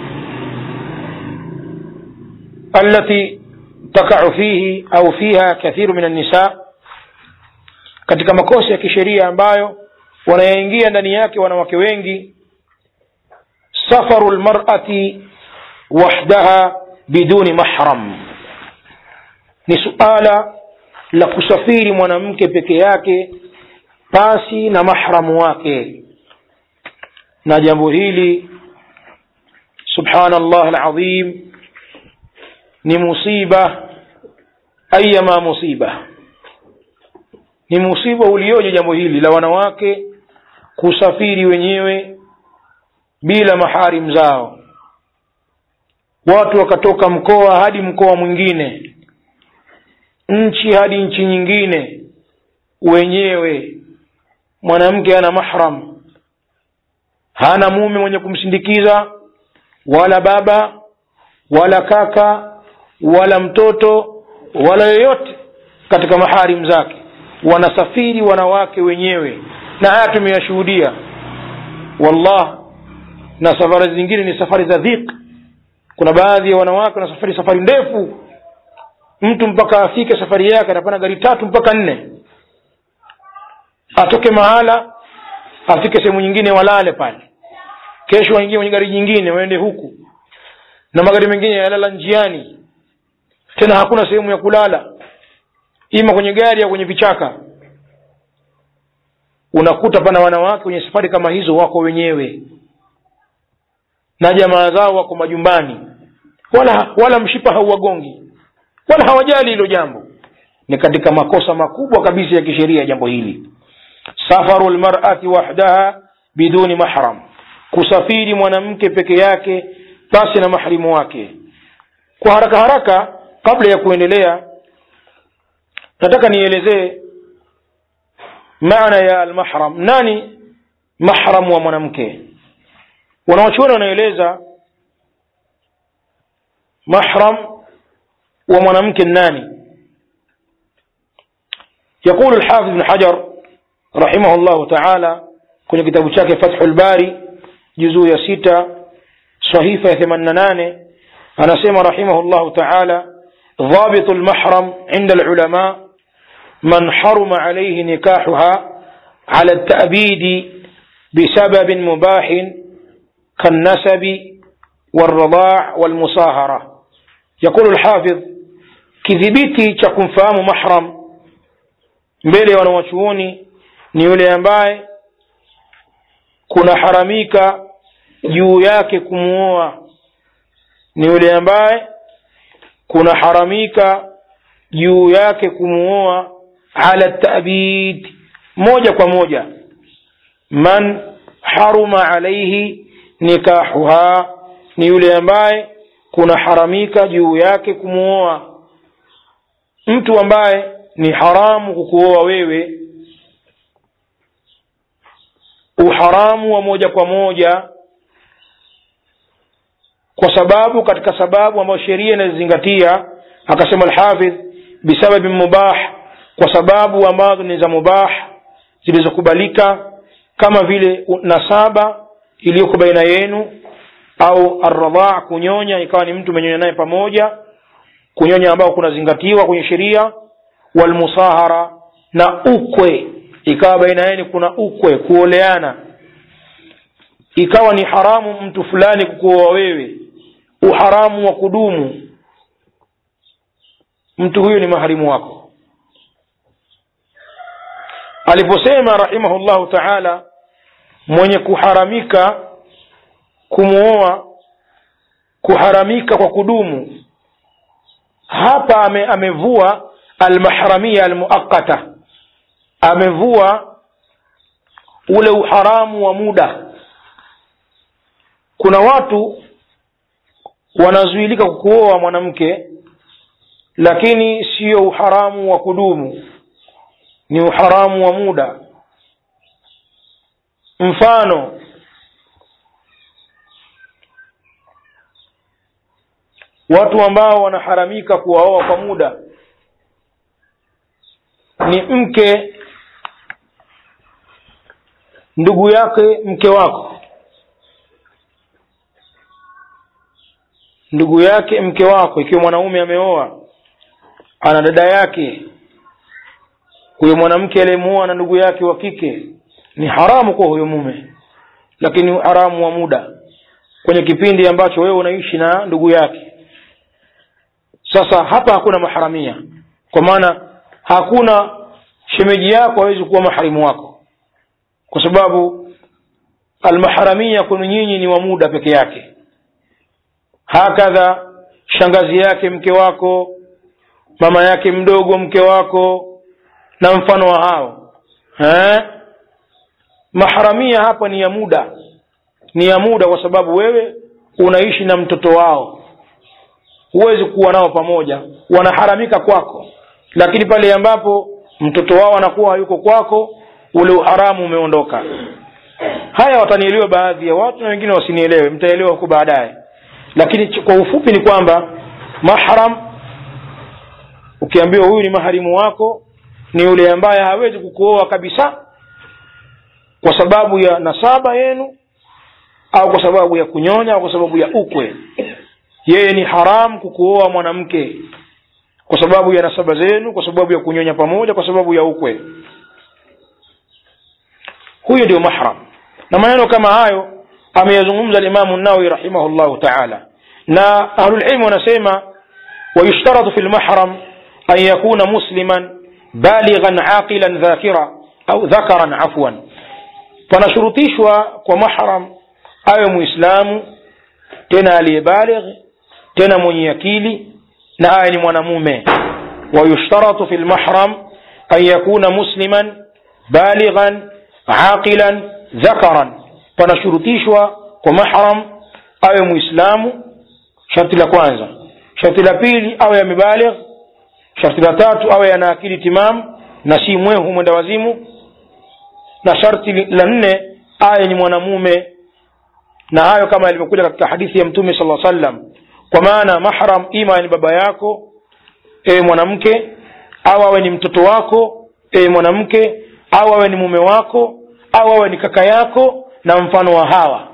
التي تقع فيه au fiha kathiru min annisa katika makosa ya kisheria ambayo wanayaingia ndani yake wanawake wengi safaru lmarati wahdaha biduni mahram ni suala la kusafiri mwanamke peke yake pasi na mahramu wake na jambo hili subhanallah alazim ni musiba ayama musiba ni musiba ulioje jambo hili la wanawake kusafiri wenyewe bila maharim zao watu wakatoka mkoa hadi mkoa mwingine nchi hadi nchi nyingine wenyewe mwanamke hana mahram hana mume mwenye kumsindikiza wala baba wala kaka wala mtoto wala yoyote katika maharim zake wanasafiri wanawake wenyewe na haya tumeyashuhudia wallah na safari zingine ni safari za dhiq kuna baadhi ya wanawake wanasafiri safari ndefu mtu mpaka afike safari yake atapanda gari tatu mpaka nne atoke mahala afike sehemu nyingine walale pale kesho waingie kwenye gari jingine waende huku na magari mengine yalala njiani tena hakuna sehemu ya kulala ima kwenye gari au kwenye vichaka unakuta pana wanawake kwenye safari kama hizo wako wenyewe na jamaa zao wako majumbani wala wala mshipa hauwagongi wala hawajali hilo jambo ni katika makosa makubwa kabisa ya kisheria jambo hili safaru lmarati wahdaha biduni mahram kusafiri mwanamke peke yake basi na mahrimu wake kwa haraka haraka kabla ya kuendelea nataka nielezee maana ya almahram nani mahram wa mwanamke wanawachuoni wanaeleza mahram wa mwanamke nani يقول الحافظ بن حجر رحمه الله تعالى kwenye kitabu chake fathu lbari juzuu ya sita sahifa ya themanina nane anasema rahimahu llahu taala ضابط المحرم عند العلماء من حرم عليه نكاحها على التأبيد بسبب مباح كالنسب والرضاع والمصاهرة يقول الحافظ kidhibiti cha kumfahamu mahram mbele ya wanawachuoni ni yule ambaye kunaharamika juu yake kumuoa ni yule ambaye kunaharamika juu yake kumuoa ala tabid moja kwa moja man haruma alaihi nikahuha ni yule ambaye kunaharamika juu yake kumuoa mtu ambaye ni haramu kukuoa wewe uharamu wa moja kwa moja kwa sababu katika sababu ambayo sheria inazizingatia akasema alhafidh bisababi mubah kwa sababu ambazo ni za mubah zilizokubalika kama vile nasaba iliyoko baina yenu au arradhaa kunyonya ikawa ni mtu menyonya naye pamoja kunyonya ambao kunazingatiwa kwenye sheria walmusahara na ukwe ikawa baina yenu kuna ukwe kuoleana ikawa ni haramu mtu fulani kukuoa wewe uharamu wa kudumu mtu huyu ni maharimu wako aliposema rahimahullahu taala mwenye kuharamika kumwoa kuharamika kwa kudumu hapa ame, amevua almahramia almuaqata amevua ule uharamu wa muda kuna watu wanazuilika kukuoa mwanamke lakini sio uharamu wa kudumu ni uharamu wa muda mfano watu ambao wanaharamika kuwaoa kwa muda ni mke ndugu yake mke wako ndugu yake mke wako ikiwa mwanaume ameoa ana dada yake huyo mwanamke aliyemuoa na ndugu yake wa kike ni haramu kwa huyo mume lakini haramu wa muda kwenye kipindi ambacho wewe unaishi na ndugu yake sasa hapa hakuna maharamia kwa maana hakuna shemeji yako hawezi kuwa maharimu wako kwa sababu almaharamia kwenu nyinyi ni wa muda peke yake hakadha shangazi yake mke wako mama yake mdogo mke wako na mfano wa hao eh? maharamia hapa ni ya muda ni ya muda kwa sababu wewe unaishi na mtoto wao huwezi kuwa nao pamoja wanaharamika kwako lakini pale ambapo mtoto wao anakuwa hayuko kwako ule uharamu umeondoka haya watanielewa baadhi ya watu na wengine wasinielewe mtaelewa huko baadaye lakini kwa ufupi ni kwamba mahram ukiambiwa huyu ni maharimu wako ni yule ambaye hawezi kukuoa kabisa kwa sababu ya nasaba yenu au kwa sababu ya kunyonya au kwa sababu ya ukwe yeye ni haramu kukuoa mwanamke kwa sababu ya nasaba zenu kwa sababu ya kunyonya pamoja kwa sababu ya ukwe huyo ndio mahram na maneno kama hayo ameyazungumza limamu nawawi rahimahullahu taala na ahlulilmu wanasema wayushtaratu fi lmahram an yakuna musliman balighan aqilan dhakira au dhakaran afwan panashurutishwa kwa mahram awe muislamu tena aliyebaligh tena mwenye akili na awe ni mwanamume wayushtaratu fi lmahram an yakuna musliman balighan aqilan dhakaran panashurutishwa kwa mahram awe muislamu sharti la kwanza sharti la pili awe amebaligh sharti la tatu awe ana akili timam na si mwehu mwenda wazimu na sharti la nne awe ni mwanamume na hayo kama yalivyokuja katika hadithi ya mtume sala sallam kwa maana mahram ima ni baba yako ewe mwanamke au awe ni mtoto wako ewe mwanamke au awe ni mume wako au awe ni kaka yako na mfano wa hawa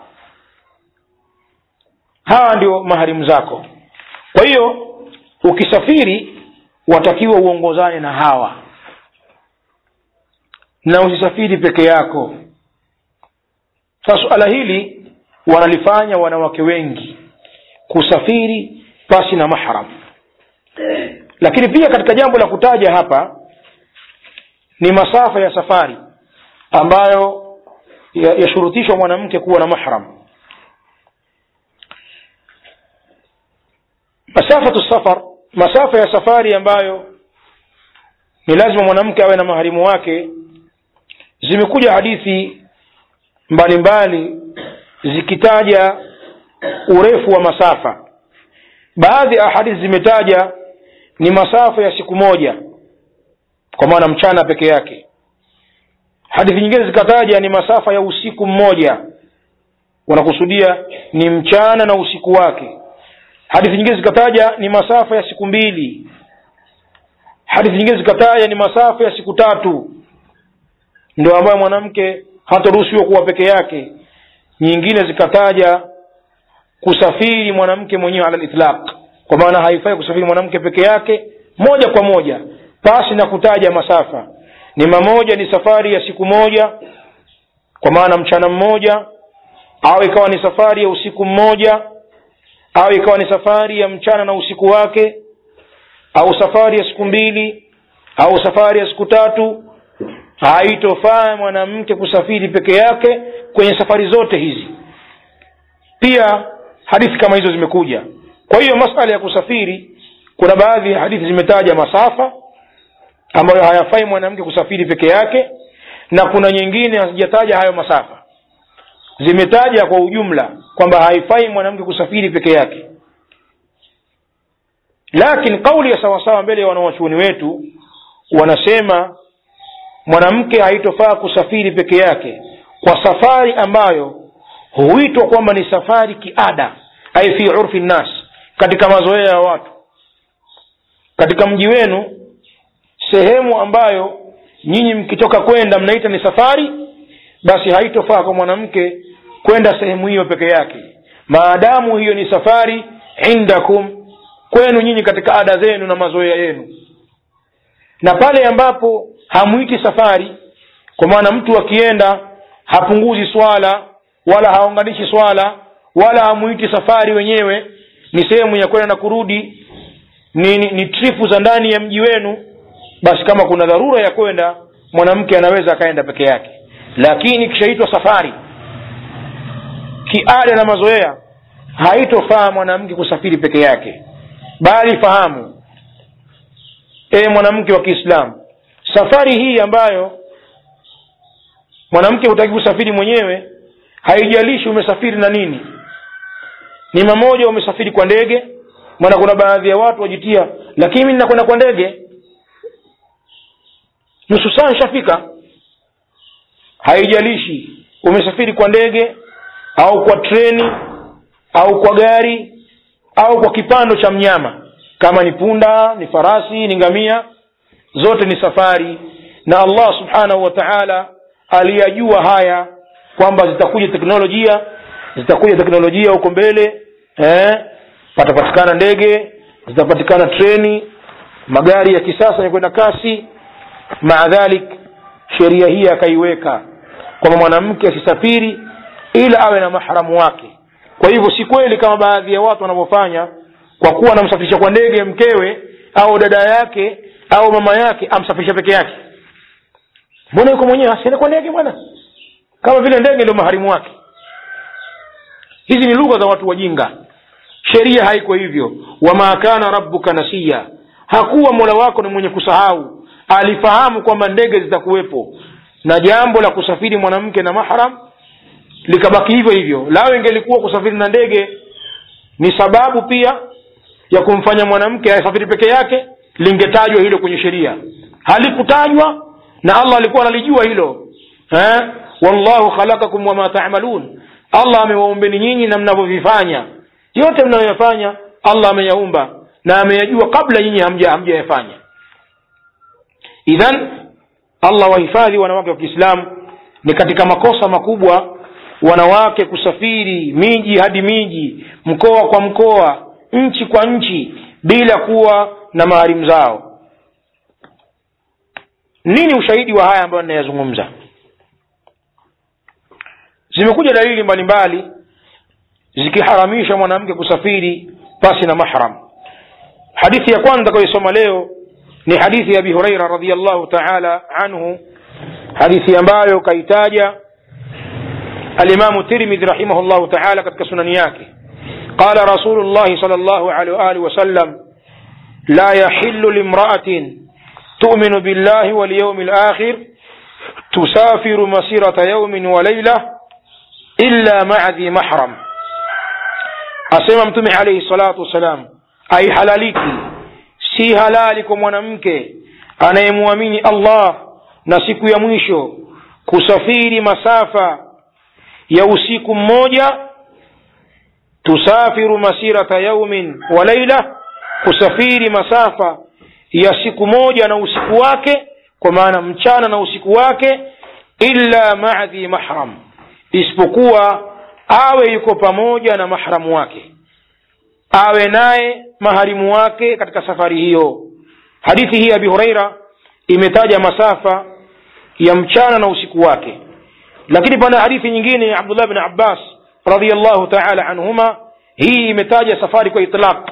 hawa ndio maharimu zako kwa hiyo ukisafiri watakiwa uongozane na hawa na usisafiri peke yako sasa suala hili wanalifanya wanawake wengi kusafiri pasi na mahram lakini pia katika jambo la kutaja hapa ni masafa ya safari ambayo yashurutishwa ya mwanamke kuwa na mahram masafatu safar masafa ya safari ambayo ni lazima mwanamke awe na maharimu wake zimekuja hadithi mbalimbali zikitaja urefu wa masafa baadhi ya hadithi zimetaja ni masafa ya siku moja kwa maana mchana peke yake hadithi nyingine zikataja ni masafa ya usiku mmoja wanakusudia ni mchana na usiku wake hadithi nyingine zikataja ni masafa ya siku mbili hadithi nyingine zikataja ni masafa ya siku tatu ndio ambayo mwanamke hataruhusiwa kuwa peke yake nyingine zikataja kusafiri mwanamke mwenyewe ala litlaq kwa maana haifai kusafiri mwanamke peke yake moja kwa moja pasi na kutaja masafa ni mamoja ni safari ya siku moja kwa maana mchana mmoja au ikawa ni safari ya usiku mmoja au ikawa ni safari ya mchana na usiku wake au safari ya siku mbili au safari ya siku tatu haitofaa mwanamke kusafiri peke yake kwenye safari zote hizi pia hadithi kama hizo zimekuja kwa hiyo masala ya kusafiri kuna baadhi ya hadithi zimetaja masafa ambayo hayafai mwanamke kusafiri peke yake na kuna nyingine hazijataja hayo masafa zimetaja kwa ujumla kwamba haifai mwanamke kusafiri peke yake lakini kauli ya sawasawa mbele ya wanawachuoni wetu wanasema mwanamke haitofaa kusafiri peke yake kwa safari ambayo huitwa kwamba ni safari kiada ai fi urfi nnas katika mazoea ya watu katika mji wenu sehemu ambayo nyinyi mkitoka kwenda mnaita ni safari basi haitofaa kwa mwanamke kwenda sehemu hiyo peke yake maadamu hiyo ni safari indakum kwenu nyinyi katika ada zenu na mazoea yenu na pale ambapo hamwiti safari kwa maana mtu akienda hapunguzi swala wala haunganishi swala wala hamuiti safari wenyewe ni sehemu ya kwenda na kurudi ni, ni, ni tripu za ndani ya mji wenu basi kama kuna dharura ya kwenda mwanamke anaweza akaenda peke yake lakini kishaitwa safari kiada na mazoea haitofaa mwanamke kusafiri peke yake bali fahamu e mwanamke wa kiislamu safari hii ambayo mwanamke hutaki kusafiri mwenyewe haijalishi umesafiri na nini ni mamoja umesafiri kwa ndege maana kuna baadhi ya watu wajitia lakini mi ninakwenda kwa ndege nusu saa nshafika haijalishi umesafiri kwa ndege au kwa treni au kwa gari au kwa kipando cha mnyama kama ni punda ni farasi ni ngamia zote ni safari na allah subhanahu wa taala aliyajua haya kwamba zitakuja teknolojia zitakuja teknolojia huko mbele eh, patapatikana ndege zitapatikana treni magari ya kisasa yenye kwenda kasi maa dhalik sheria hii akaiweka kwamba mwanamke asisafiri ila awe na mahramu wake kwa hivyo si kweli kama baadhi ya watu wanavyofanya kwa kuwa anamsafirisha kwa ndege mkewe au dada yake au mama yake amsafirisha peke yake mbona yuko mwenyewe asiende kwa ndege bwana kama vile ndege ndio maharimu wake hizi ni lugha za watu wajinga sheria haiko hivyo wama kana rabbuka nasiya hakuwa mola wako ni mwenye kusahau alifahamu kwamba ndege zitakuwepo na jambo la kusafiri mwanamke na mahram likabaki hivyo hivyo lao ingelikuwa kusafiri na ndege ni sababu pia ya kumfanya mwanamke asafiri peke yake lingetajwa hilo kwenye sheria halikutajwa na allah alikuwa analijua hilo eh? wallahu khalakakum wama tamalun allah amewaumbeni nyinyi na mnavyovifanya yote mnayoyafanya allah ameyaumba na ameyajua kabla nyinyi hamja hamjayafanya idhan allah wahifadhi wanawake wa kiislamu ni katika makosa makubwa wanawake kusafiri miji hadi miji mkoa kwa mkoa nchi kwa nchi bila kuwa na maharimu zao nini ushahidi wa haya ambayo ninayazungumza zimekuja dalili mbalimbali zikiharamisha mwanamke kusafiri pasi na mahram hadithi ya kwanza kaisoma leo ni hadithi ya abi huraira radiallahu taala anhu hadithi ambayo kaitaja alimamu tirmidhi rahimahullahu taala katika sunani yake qala rasulullahi sal llahu alehi waalihi wasallam la yahilu limraatin تؤمن بالله واليوم الآخر تسافر مسيرة يوم وليلة إلا مع ذي محرم asema mtume alaihi salatu wassalam aihalaliki si halali kwa mwanamke anayemwamini allah na siku ya mwisho kusafiri masafa ya usiku mmoja tusafiru masirata yaumin wa laila kusafiri masafa ya siku moja na usiku wake kwa maana mchana na usiku wake illa maa dhi mahram isipokuwa awe yuko pamoja na mahramu wake awe naye maharimu wake katika safari hiyo hadithi hii abi huraira imetaja masafa ya mchana na usiku wake lakini pana hadithi nyingine ya abdullah bni abbas radiallahu taala anhuma hii imetaja safari kwa itlaq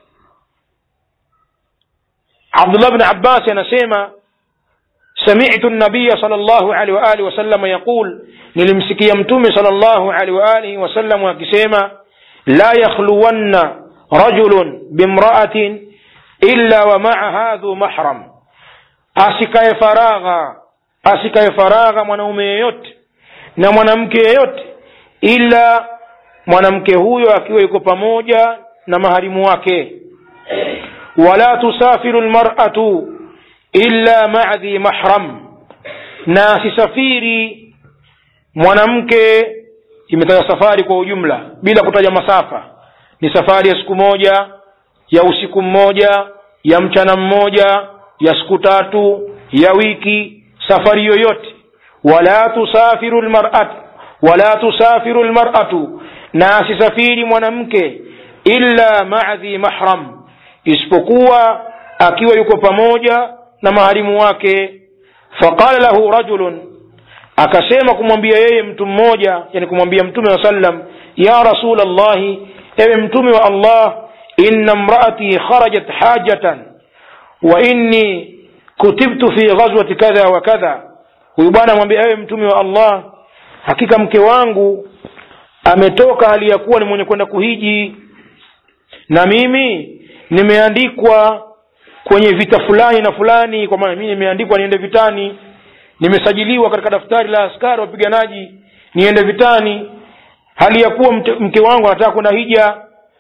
abdullah bni abbas anasema سمعت النبي صلى الله عليه وآله وسلم يقول nilimsikia mtume صلى الله عليه وآله وسلم akisema لا يخلون رجل بامرأة إلا ومعها ذو محرم asikaye faragha asikaye faragha mwanaume yeyote na mwanamke yeyote ila mwanamke huyo akiwa yuko pamoja na maharimu wake wala tusafiru lmaratu illa maa dhi mahram na asisafiri mwanamke imetaja safari kwa ujumla bila kutaja masafa ni safari ya siku moja ya usiku mmoja ya mchana mmoja ya siku tatu ya wiki safari yoyote wala tusafiru lmaratu wala tusafiru lmaratu na asisafiri mwanamke illa maa dhi mahram isipokuwa akiwa yuko pamoja na maharimu wake faqala lahu rajulun akasema kumwambia yeye mtu mmoja yani kumwambia mtume wa sallam ya rasul llahi ewe mtume wa allah inna mraati kharajat hajatan wa inni kutibtu fi ghazwati kadha wa kadha huyu bwana amwambia ewe mtume wa allah hakika mke wangu ametoka hali ya kuwa ni mwenye kwenda kuhiji na mimi nimeandikwa kwenye vita fulani na fulani kwa maana mimi nimeandikwa niende vitani nimesajiliwa katika daftari la askari wapiganaji niende vitani hali ya kuwa mte, mke wangu anataka kwenda hija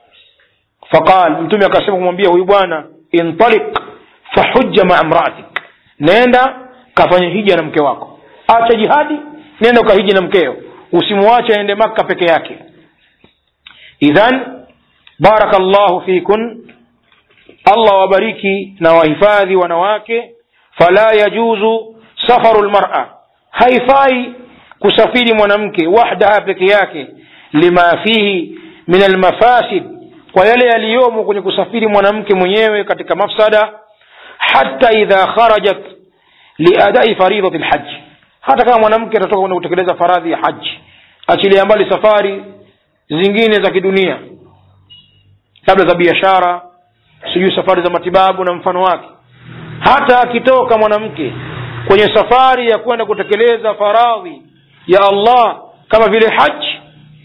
faqal mtume akasema kumwambia huyu bwana intalik fahujja maa mraatik nenda kafanye hija na mke wako acha jihadi nenda ukahiji na mkeo usimwache aende makka peke yake idhan baraka llahu fikun allah wabariki na wahifadhi wanawake fala yajuzu safaru lmara haifai kusafiri mwanamke wahdaha peke yake lima fihi min almafasid kwa yale yaliyomo kwenye kusafiri mwanamke mwenyewe katika mafsada hata idha kharajat liadai faridati lhaji hata kama mwanamke atatoka kwenda kutekeleza faradhi ya haji achilia mbali safari zingine za kidunia labda za biashara sijui safari za matibabu na mfano wake hata akitoka mwanamke kwenye safari ya kwenda kutekeleza faradhi ya allah kama vile haji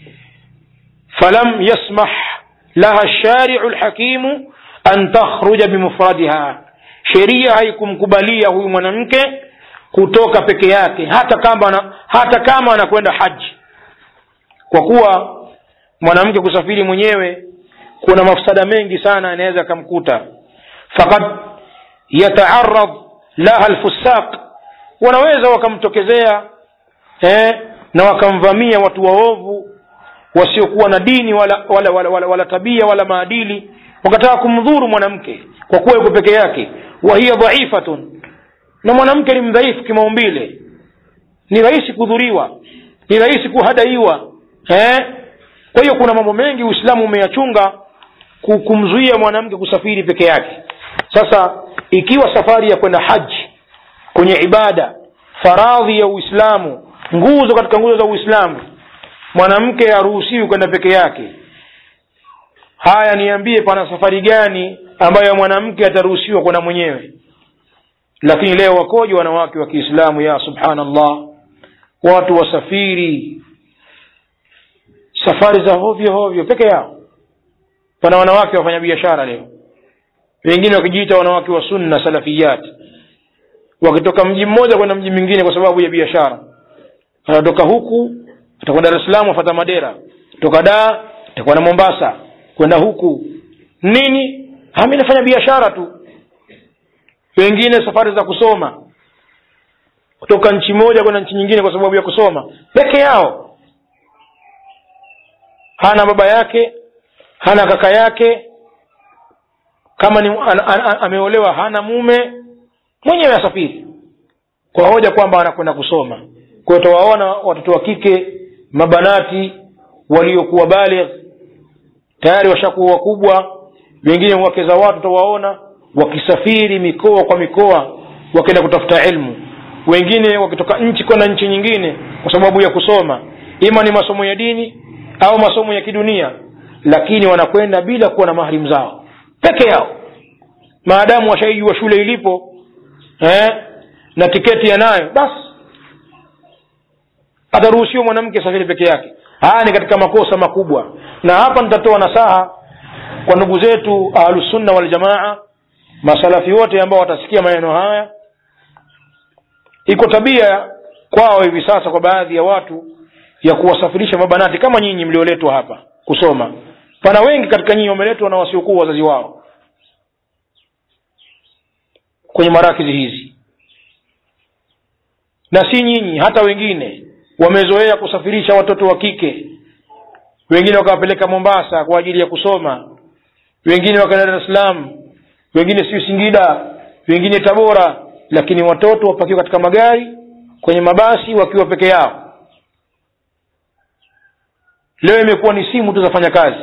falam yasmah laha shariu lhakimu an takhruja bimufradiha sheria haikumkubalia huyu mwanamke kutoka peke yake hata kama ana, hata kama anakwenda haji kwa kuwa mwanamke kusafiri mwenyewe kuna mafsada mengi sana anaweza akamkuta fakad yataarad laha lfusaq wanaweza wakamtokezea eh, na wakamvamia watu waovu wasiokuwa na dini wala wala, wala, wala, wala tabia wala maadili wakataka kumdhuru mwanamke kwa kuwa yuko peke yake wa hiya dhaifatun na mwanamke ni mdhaifu kimaumbile ni rahisi kudhuriwa ni rahisi kuhadaiwa eh? kwa hiyo kuna mambo mengi uislamu umeyachunga kumzuia mwanamke kusafiri peke yake sasa ikiwa safari ya kwenda haji kwenye ibada faradhi ya uislamu nguzo katika nguzo za uislamu mwanamke haruhusiwi kwenda peke yake haya niambie pana safari gani ambayo mwanamke ataruhusiwa kwenda mwenyewe lakini leo wakoje wanawake wa kiislamu ya subhanallah watu wasafiri safari za hovyo hovyo peke yao pana wanawake wafanya biashara leo wengine wakijiita wanawake wa sunna salafiyat wakitoka mji mmoja kwenda mji mwingine kwa sababu ya biashara anatoka huku atakwenda dar es salaam afata madera toka daa atakwenda mombasa kwenda huku nini hami nafanya biashara tu wengine safari za kusoma kutoka nchi moja kwenda nchi nyingine kwa sababu ya kusoma peke yao hana baba yake hana kaka yake kama ni an, an, an, ameolewa hana mume mwenyewe asafiri kwa hoja kwamba anakwenda kusoma kwa hiyo tawaona watoto wa kike mabanati waliokuwa baligh tayari washakuwa wakubwa wengine wake za watu tawaona wakisafiri mikoa kwa mikoa wakienda kutafuta ilmu wengine wakitoka nchi kwenda nchi nyingine kwa sababu ya kusoma ima ni masomo ya dini au masomo ya kidunia lakini wanakwenda bila kuwa na maharimu zao peke yao maadamu washaijua shule ilipo eh, na tiketi yanayo basi ataruhusiwa mwanamke safiri peke yake haya ni katika makosa makubwa na hapa nitatoa nasaha kwa ndugu zetu ahlusunna waljamaa masalafi wote ambao watasikia maneno haya iko tabia kwao hivi sasa kwa baadhi ya watu ya kuwasafirisha mabanati kama nyinyi mlioletwa hapa kusoma pana wengi katika nyinyi wameletwa na wasiokuwa wazazi wao kwenye marakizi hizi na si nyinyi hata wengine wamezoea kusafirisha watoto wa kike wengine wakawapeleka mombasa kwa ajili ya kusoma wengine wakaenda dar es salaam wengine siyo singida wengine tabora lakini watoto wapakiwa katika magari kwenye mabasi wakiwa peke yao leo imekuwa ni simu tu zafanya kazi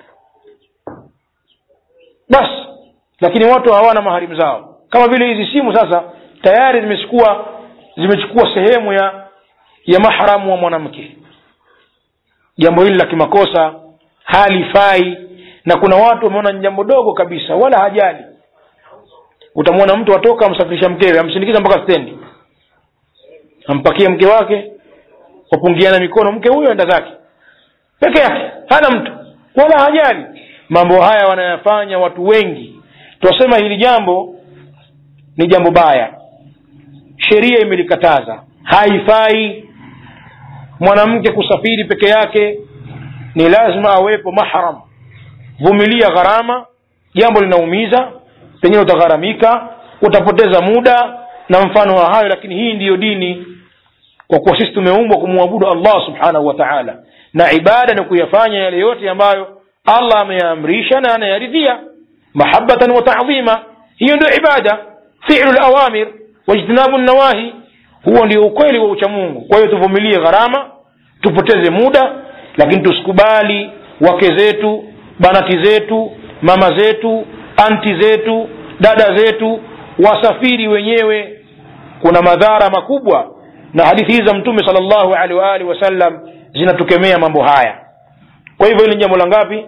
basi lakini watu hawana maharimu zao kama vile hizi simu sasa tayari zimechukua zimechukua sehemu ya ya mahramu wa mwanamke jambo hili la kimakosa halifai na kuna watu wameona ni jambo dogo kabisa wala hajali utamwona mtu atoka amsafirisha mkewe amsindikiza mpaka stendi ampakie mke wake wapungiana mikono mke huyo enda zake peke yake hana mtu wala hajali mambo haya wanayafanya watu wengi twasema hili jambo ni jambo baya sheria imelikataza haifai mwanamke kusafiri peke yake ni lazima awepo mahram vumilia gharama jambo linaumiza pengine utagharamika utapoteza muda na mfano wa hayo lakini hii ndiyo dini kwa kuwa sisi tumeumbwa kumwabudu allah subhanahu wa taala na ibada ni kuyafanya yale yote ambayo allah ameyaamrisha na anayaridhia mahabatan wa tadhima hiyo ndio ibada filu lawamir wajtinabu nawahi huo ndio ukweli wa uchamungu kwa hiyo tuvumilie gharama tupoteze muda lakini tusikubali wake zetu banati zetu mama zetu anti zetu dada zetu wasafiri wenyewe kuna madhara makubwa na hadithi hizi za mtume sal llahu alehi waalihi wasallam zinatukemea mambo haya kwa hivyo hili ni jambo la ngapi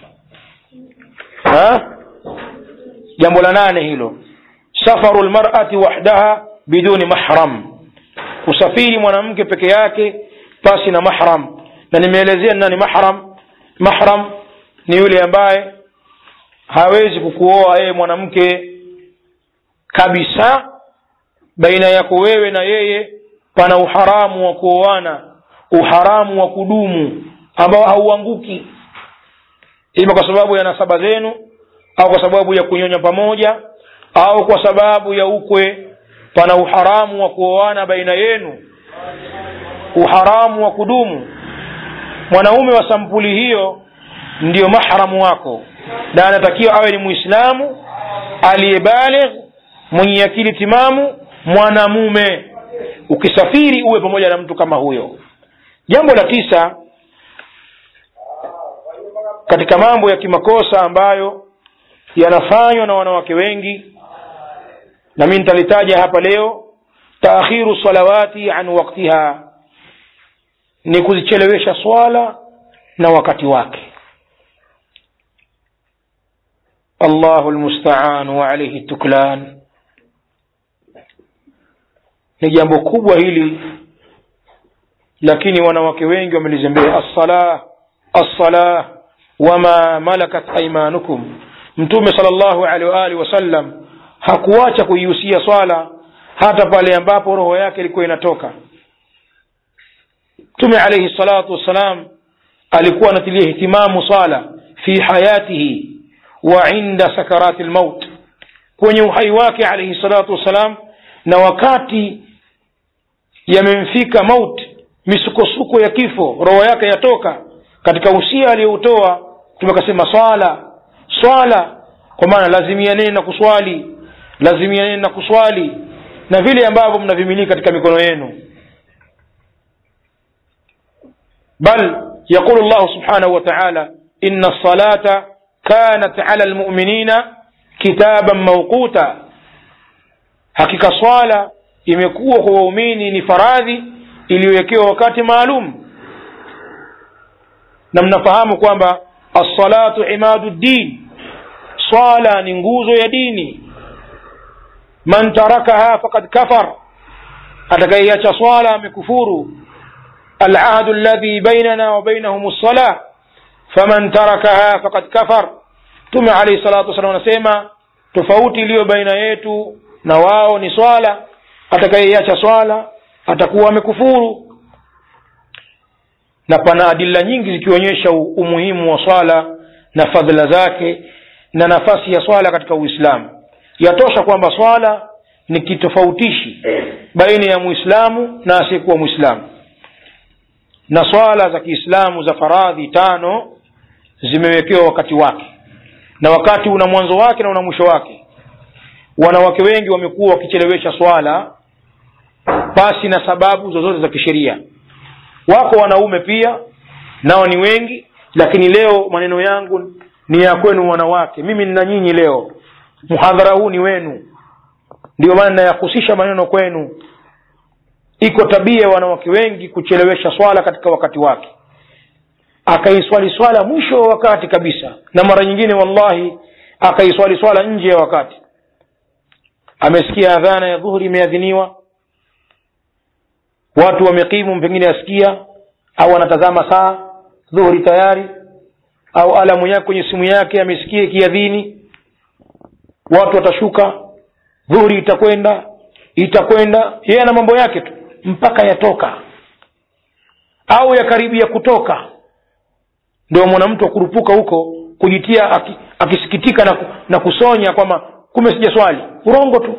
ha? jambo la nane hilo safaru lmarati wahdaha biduni mahram kusafiri mwanamke peke yake pasi na mahram na nimeelezea ni nani mahram mahram ni yule ambaye hawezi kukuoa yeye mwanamke kabisa baina yako wewe na yeye pana uharamu wa kuoana uharamu wa kudumu ambao hauanguki ima kwa sababu ya nasaba zenu au kwa sababu ya kunyonya pamoja au kwa sababu ya ukwe pana uharamu wa kuoana baina yenu uharamu wa kudumu mwanaume wa sampuli hiyo ndiyo mahramu wako na anatakiwa awe ni muislamu aliyebaligh mwenye akili timamu mwanamume ukisafiri uwe pamoja na mtu kama huyo jambo la tisa katika mambo ya kimakosa ambayo yanafanywa na wanawake wengi na mi nitalitaja hapa leo taakhiru salawati an waktiha ni kuzichelewesha swala na wakati wake allahu lmustaan wa alaihi tuklan ni jambo kubwa hili lakini wanawake wengi wamelizembea assalah assalah wama malakat aimanukum mtume sal llahu alehi waalihi wasallam hakuacha kuihusia swala hata pale ambapo roho yake ilikuwa inatoka mtume alaihi salatu wassalam alikuwa anatilia ihtimamu swala fi hayatihi wa inda sakarati lmaut kwenye uhai wake alaihi salatu wassalam na wakati yamemfika maut misukosuko ya kifo roho yake yatoka katika usia aliyoutoa tumekasema swala swala kwa maana lazimianeni na kuswali lazimianeni na kuswali na vile ambavyo mnavimiliki katika mikono yenu bal yaqulu llahu subhanahu wa taala ina lsalata kanat ala lmuminina kitaban mauquta hakika swala imekuwa kwa waumini ni faradhi iliyowekewa wakati maalum na mnafahamu kwamba alsalatu imadu ddin swala ni nguzo ya dini man tarakaha fakad kafar atakaiacha swala amekufuru alahdu alladhi bainana wa bainahum lsalah faman tarakaha fakad kafar mtume alaihi salatu wassalam anasema tofauti iliyo baina yetu na wao ni swala atakayeiacha swala atakuwa amekufuru na pana adila nyingi zikionyesha umuhimu wa swala na fadhila zake na nafasi ya swala katika uislamu yatosha kwamba swala ni kitofautishi baina ya muislamu na asiyekuwa muislamu na swala za kiislamu za faradhi tano zimewekewa wakati wake na wakati una mwanzo wake na una mwisho wake wanawake wengi wamekuwa wakichelewesha swala pasi na sababu zozote za kisheria wako wanaume pia nao ni wengi lakini leo maneno yangu ni ya kwenu wanawake mimi nina nyinyi leo mhadhara huu ni wenu ndio maana nayahusisha maneno kwenu iko tabia ya wanawake wengi kuchelewesha swala katika wakati wake akaiswali swala mwisho wa wakati kabisa na mara nyingine wallahi akaiswali swala nje ya wakati amesikia adhana ya dhuhuri imeadhiniwa watu wamekimu pengine asikia au anatazama saa dhuhuri tayari au alamu yake kwenye simu yake amesikia ikiadhini watu watashuka dhuhuri itakwenda itakwenda yeye ana mambo yake tu mpaka yatoka au yakaribia kutoka ndio mwanamtu akurupuka huko kujitia aki, akisikitika na, na kusonya kwamba kume sija swali urongo tu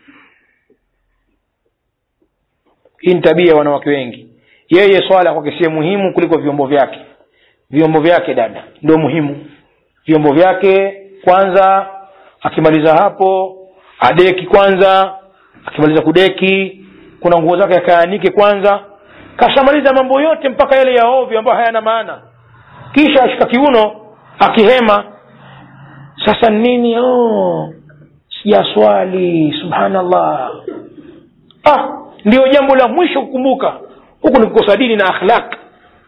hii ni tabia ya wanawake wengi yeye swala kwake sie muhimu kuliko vyombo vyake vyombo vyake dada ndio muhimu vyombo vyake kwanza akimaliza hapo adeki kwanza akimaliza kudeki kuna nguo zake akaanike kwanza kashamaliza mambo yote mpaka yale ya ovyo ambayo hayana maana kisha ashika kiuno akihema sasa nini oh, sijaswali subhanallah ah ndio jambo la mwisho kukumbuka huku ni kukosa dini na akhlaq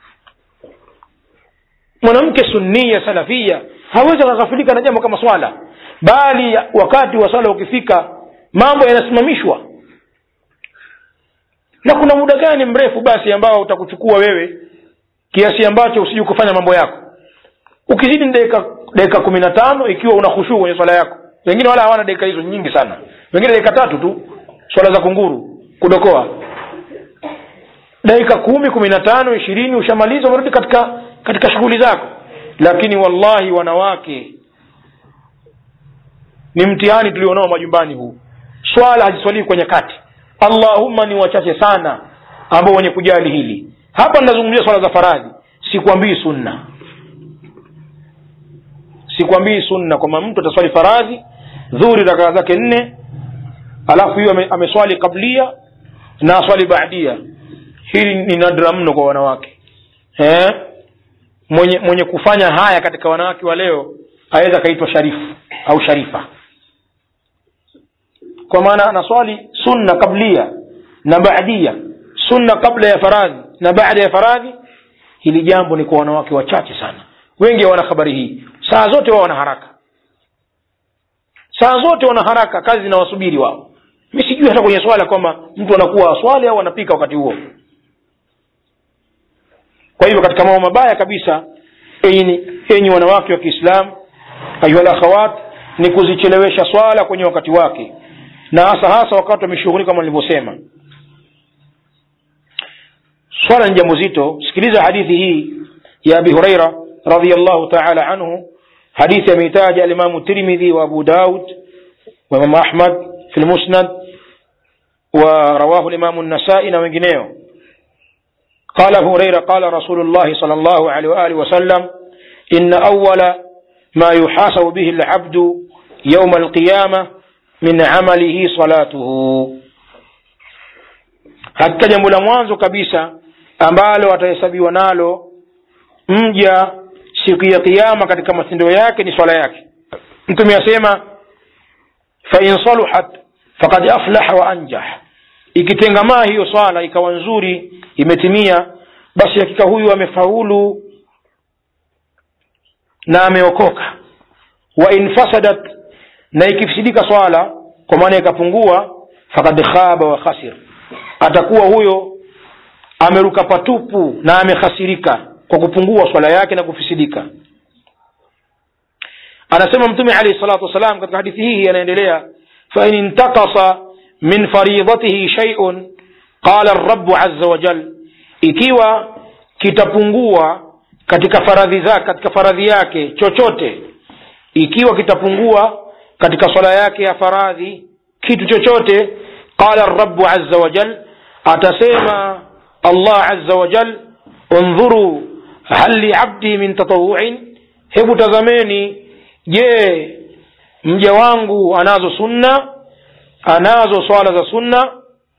mwanamke sunnia salafia hawezi akaghafilika na jambo kama swala bali wakati wa swala ukifika mambo yanasimamishwa na kuna muda gani mrefu basi ambao utakuchukua wewe kiasi ambacho usiji kufanya mambo yako ukizidi dakika dakika kumi na tano ikiwa una khushuu kwenye swala yako wengine wala hawana dakika hizo nyingi sana wengine dakika tatu tu swala za kunguru kudokoa dakika kumi kumi na tano ishirini ushamaliza umerudi katika katika shughuli zako lakini wallahi wanawake ni mtihani tulionao majumbani huu swala haziswalii kwenye kati allahumma ni wachache sana ambao wenye kujali hili hapa ninazungumzia swala za faradhi sikwambii sunna sikwambii sunna kwamba mtu ataswali faradhi dhuri rakaa zake nne alafu hiyo ame, ameswali kablia na aswali baadia hili ni nadra mno kwa wanawake eh? mwenye mwenye kufanya haya katika wanawake wa leo aweza akaitwa sharifu au sharifa kwa maana anaswali sunna kablia na baadia sunna kabla ya faradhi na baada ya faradhi hili jambo ni kwa wanawake wachache sana wengi hawana habari hii saa zote wao wana haraka saa zote wana haraka kazi zinawasubiri wao mi sijui hata kwenye swala kwamba mtu anakuwa aswali au anapika wakati huo kwa hivyo katika mambo mabaya kabisa enyi, enyi wanawake wa kiislamu ayuhal akhawat ni kuzichelewesha swala kwenye wakati wake na hasa hasa wakati wameshughulika kama nilivyosema swala ni jambo zito sikiliza hadithi hii ya abi huraira radiallahu taala anhu hadithi ameitaja alimamu tirmidhi wa abu daud wa imamu ahmad fi lmusnad wa rawahu limamu nasai na wengineo قال أبو هريرة قال رسول الله صلى الله عليه وآله وسلم إن أول ما يحاسب به العبد يوم القيامة من عمله صلاته hakika jambo la mwanzo kabisa ambalo atahesabiwa nalo mja siku ya kiama katika matendo yake ni swala yake mtume asema fain saluhat fakad aflaha wa anjah ikitengamaa hiyo swala ikawa nzuri imetimia basi hakika huyu amefaulu na ameokoka wa in fasadat na ikifisidika swala kwa maana ikapungua fakad khaba wa khasir atakuwa huyo ameruka patupu na amekhasirika kwa kupungua swala yake na kufisidika anasema mtume alayhi salatu wassalam katika hadithi hii anaendelea fain intakasa min faridatihi shay'un qala rabu azza wa jal ikiwa kitapungua katika faradhi zake katika faradhi yake chochote ikiwa kitapungua katika swala yake ya faradhi kitu chochote qala rabu azza wa jal atasema allah azza wa jal undhuru hal liabdi min tatawuin hebu tazameni je mja wangu anazo sunna anazo swala za sunna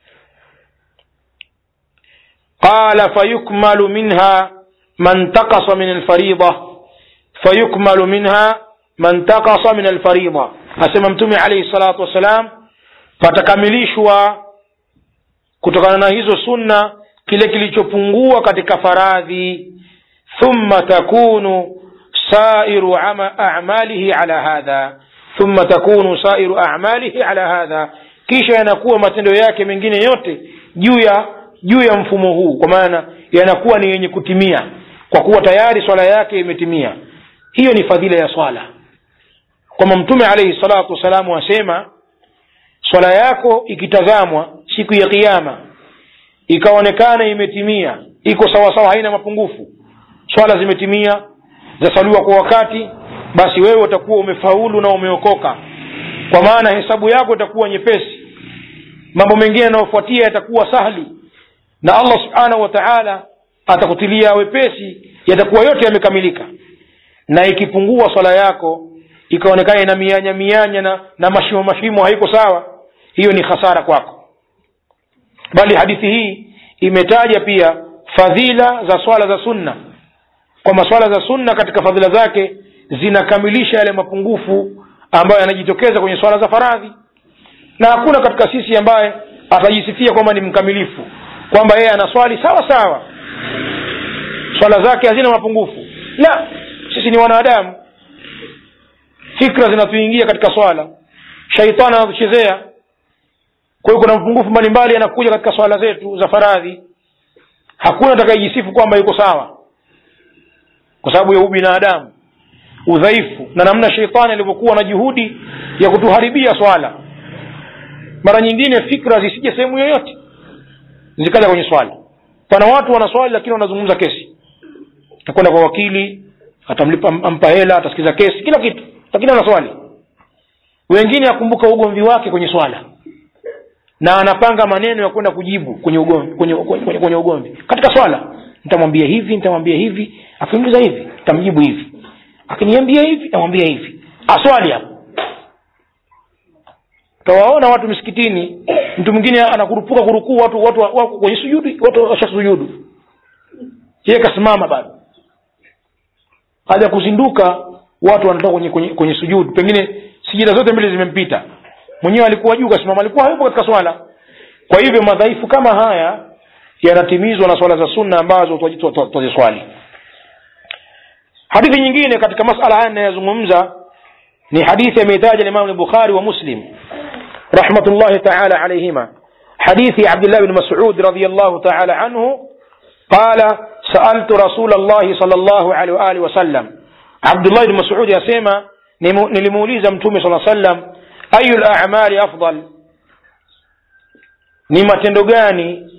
qala fayukmalu minha man takasa min alfarida fayukmalu minha man takasa min alfarida asema mtume alayhi salatu wassalam patakamilishwa kutokana na hizo sunna kile kilichopungua katika faradhi thumma takunu sairu amalihi ala hadha thumma takunu sairu amalihi ala hadha kisha yanakuwa matendo yake mengine yote juu ya juu ya mfumo huu kwa maana yanakuwa ni yenye kutimia kwa kuwa tayari swala yake imetimia hiyo ni fadhila ya swala kwamba mtume alaihi salatu wassalamu asema swala yako ikitazamwa siku ya kiama ikaonekana imetimia iko sawasawa haina mapungufu swala zimetimia zasaliwa kwa wakati basi wewe utakuwa umefaulu na umeokoka kwa maana hesabu yako itakuwa nyepesi mambo mengine yanayofuatia yatakuwa sahli na allah subhanahu wa taala atakutilia wepesi yatakuwa yote yamekamilika na ikipungua swala yako ikaonekana ina mianya mianya na, na mashimo mashimo haiko sawa hiyo ni hasara kwako bali hadithi hii imetaja pia fadhila za swala za sunna kwamba swala za sunna katika fadhila zake zinakamilisha yale mapungufu ambayo yanajitokeza kwenye swala za faradhi na hakuna katika sisi ambaye atajisifia kwamba ni mkamilifu kwamba yeye anaswali sawa sawa swala zake hazina mapungufu la sisi ni wanadamu fikra zinatuingia katika swala shaitani anatuchezea kwa hiyo kuna mapungufu mbalimbali yanakuja katika swala zetu za faradhi hakuna atakayejisifu kwamba yuko sawa kwa sababu ya ubinadamu udhaifu na namna sheitani alivyokuwa na juhudi ya kutuharibia swala mara nyingine fikra zisije sehemu yoyote zikaja kwenye swala pana watu wanaswali lakini wanazungumza kesi atakwenda kwa wakili atamlipa ampa hela atasikiza kesi kila kitu lakini anaswali wengine akumbuka ugomvi wake kwenye swala na anapanga maneno ya kwenda kujibu kwenye ugomvi kwenye, kwenye, kwenye ugomvi katika swala nitamwambia hivi nitamwambia hivi akiniuliza hivi nitamjibu hivi akiniambia hivi namwambia hivi aswali hapo tawaona watu misikitini mtu mwingine anakurupuka kurukuu watu watu wako kwenye sujudu watu washasujudu yeye kasimama bado haja kuzinduka watu wanatoka kwenye, kwenye, kwenye sujudu pengine sijida zote mbili zimempita mwenyewe alikuwa juu kasimama alikuwa hayupo katika swala kwa hivyo madhaifu kama haya yanatimizwa na swala za sunna ambazo twaziswali hadithi nyingine katika masala haya inayozungumza ni hadithi ameitaja limamu lbukhari wa muslim rahmatullahi taala alaihima حديث عبد الله بن مسعود رضي الله تعالى عنه قال سألت رسول الله صلى الله عليه وآله وسلم عبد الله بن مسعود يسمى نلموليز متومي صلى الله عليه وسلم أي الأعمال أفضل ni matendo gani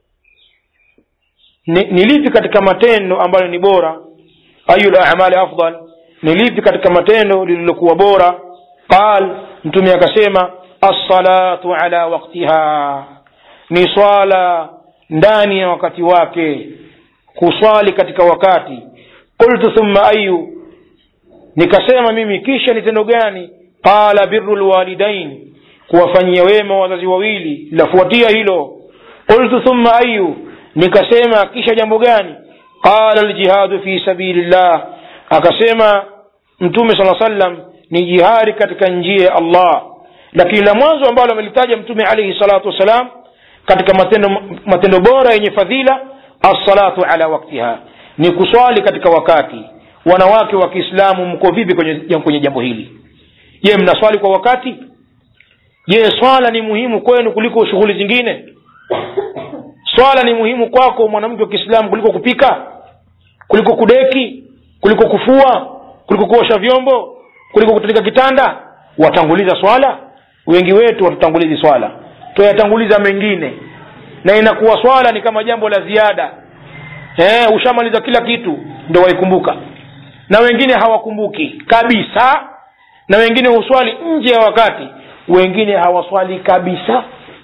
ni, ni lipi katika matendo ambayo ni bora ayu lamali afdal ni lipi katika matendo lililokuwa bora qal mtume akasema assalatu ala waktiha ni swala ndani ya wakati wake kuswali katika wakati qultu thumma ayu nikasema mimi kisha ni tendo gani qala biru lwalidain kuwafanyia wema wazazi wawili lafuatia hilo qultu thumma ayu nikasema kisha jambo gani qala ljihadu fi sabilillah akasema mtume sala sallam ni jihadi katika njia ya allah lakini la mwanzo ambalo amelitaja mtume alaihi salatu wassalam katika matendo matendo bora yenye fadhila assalatu ala waktiha ni kuswali katika wakati wanawake wa kiislamu mko vipi kwenye, kwenye jambo hili je mnaswali kwa wakati je swala ni muhimu kwenu kuliko shughuli zingine swala ni muhimu kwako mwanamke wa kiislamu kuliko kupika kuliko kudeki kuliko kufua kuliko kuosha vyombo kuliko kutandika kitanda watanguliza swala wengi wetu watutangulizi swala tuyatanguliza mengine na inakuwa swala ni kama jambo la ziada eh, ushamaliza kila kitu ndo waikumbuka na wengine hawakumbuki kabisa na wengine huswali nje ya wakati wengine hawaswali kabisa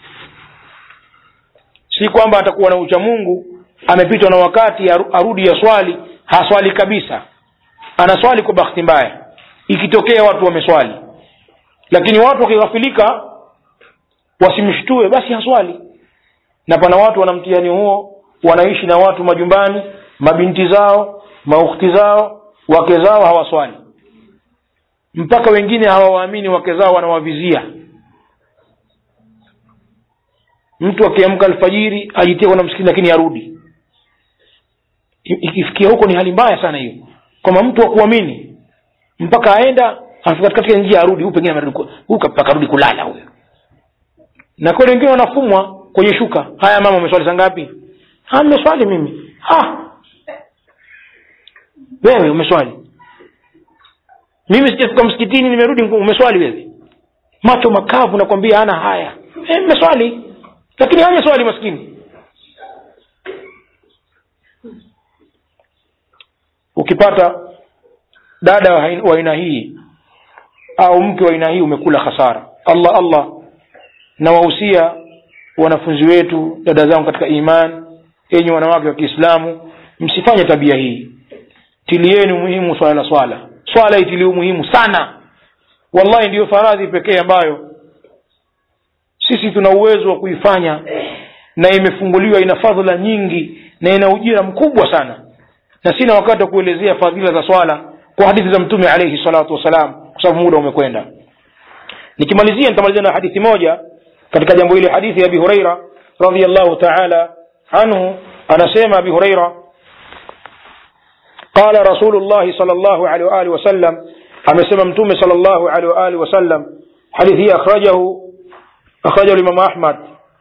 si kwamba atakuwa na ucha mungu amepitwa na wakati arudi ya swali haswali kabisa anaswali kwa bahati mbaya ikitokea watu wameswali lakini watu wakighafilika wasimshtue basi haswali na pana watu wana mtihani huo wanaishi na watu majumbani mabinti zao maukhti zao wake zao hawaswali mpaka wengine hawawaamini wake zao wanawavizia mtu akiamka alfajiri ajitie kwenda msikiti lakini arudi ikifikia huko ni hali mbaya sana hiyo kwamba mtu akuamini mpaka aenda afika katika njia arudi huyu pengine mpaka arudi kulala huyo na kweli wengine wanafumwa kwenye shuka haya mama umeswali saa ngapi mmeswali mimi ha wewe umeswali mimi sijafika msikitini nimerudi umeswali wewe macho makavu nakwambia hana haya mmeswali e, lakini hanya swali maskini ukipata dada wa aina hii au mke wa aina hii umekula hasara allah allah nawahusia wanafunzi wetu dada zangu katika iman enyi wanawake wa kiislamu msifanye tabia hii tilieni umuhimu swala la swala swala itilii umuhimu sana wallahi ndiyo faradhi pekee ambayo sisi tuna uwezo wa kuifanya na imefunguliwa ina fadhila nyingi na ina ujira mkubwa sana na sina wakati wa kuelezea fadhila za swala kwa hadithi za mtume alaihi salatu wassalam kwa sababu muda umekwenda nikimalizia nitamalizia na hadithi moja katika jambo hili hadithi ya abi hureira radiallahu taala anhu anasema abi hureira qala rasulu llahi sal llahu alehi waalihi wasallam amesema mtume sal llahu alehi waalihi wasallam hadithi hii akhrajahu akhrajahu limamu ahmad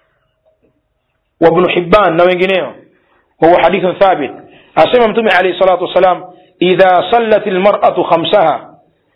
وابن حبان na wengineo وهو حديث ثابت asema mtume عليه الصلاة والسلام إذا صلت المرأة خمسها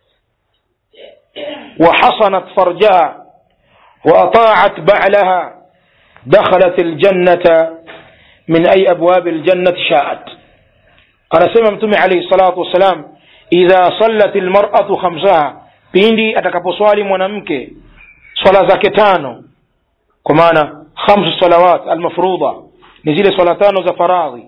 وحصنت فرجها وأطاعت بعلها دخلت الجنة من أي أبواب الجنة شاءت أنا سمع متومي عليه الصلاة والسلام إذا صلت المرأة خمسها pindi atakaposwali mwanamke swala zake tano kwa maana khamsu salawat almafrudha ni zile swala tano za faradhi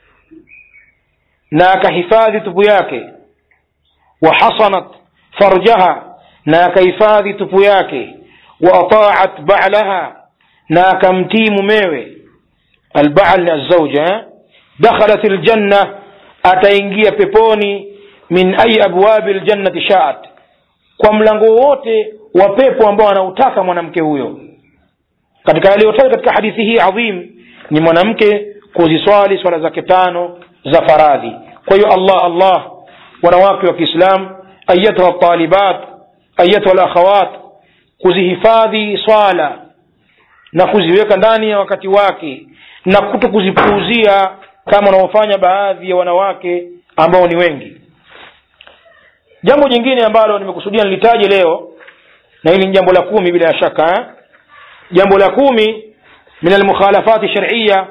na akahifadhi tupu yake wa hasanat farjaha na akahifadhi tupu yake wa ataat ba'laha na akamtii mumewe alba'al ni azauja dakhalat aljanna ataingia peponi min ayi abwabi ljannati shaat kwa mlango wote wa pepo ambao anautaka mwanamke huyo katika yaliyotaja katika hadithi hii adhim ni mwanamke kuziswali swala zake tano za faradhi kwa hiyo allah allah wanawake wa kiislam ayatuha talibat ayatuha lakhawat kuzihifadhi swala na kuziweka ndani ya wakati wake na kuto kuzipuuzia kama wanaofanya baadhi ya wanawake ambao ni wengi jambo jingine ambalo nimekusudia nilitaje leo na hili ni jambo la kumi bila shaka eh? jambo la kumi min almukhalafati shar'iyya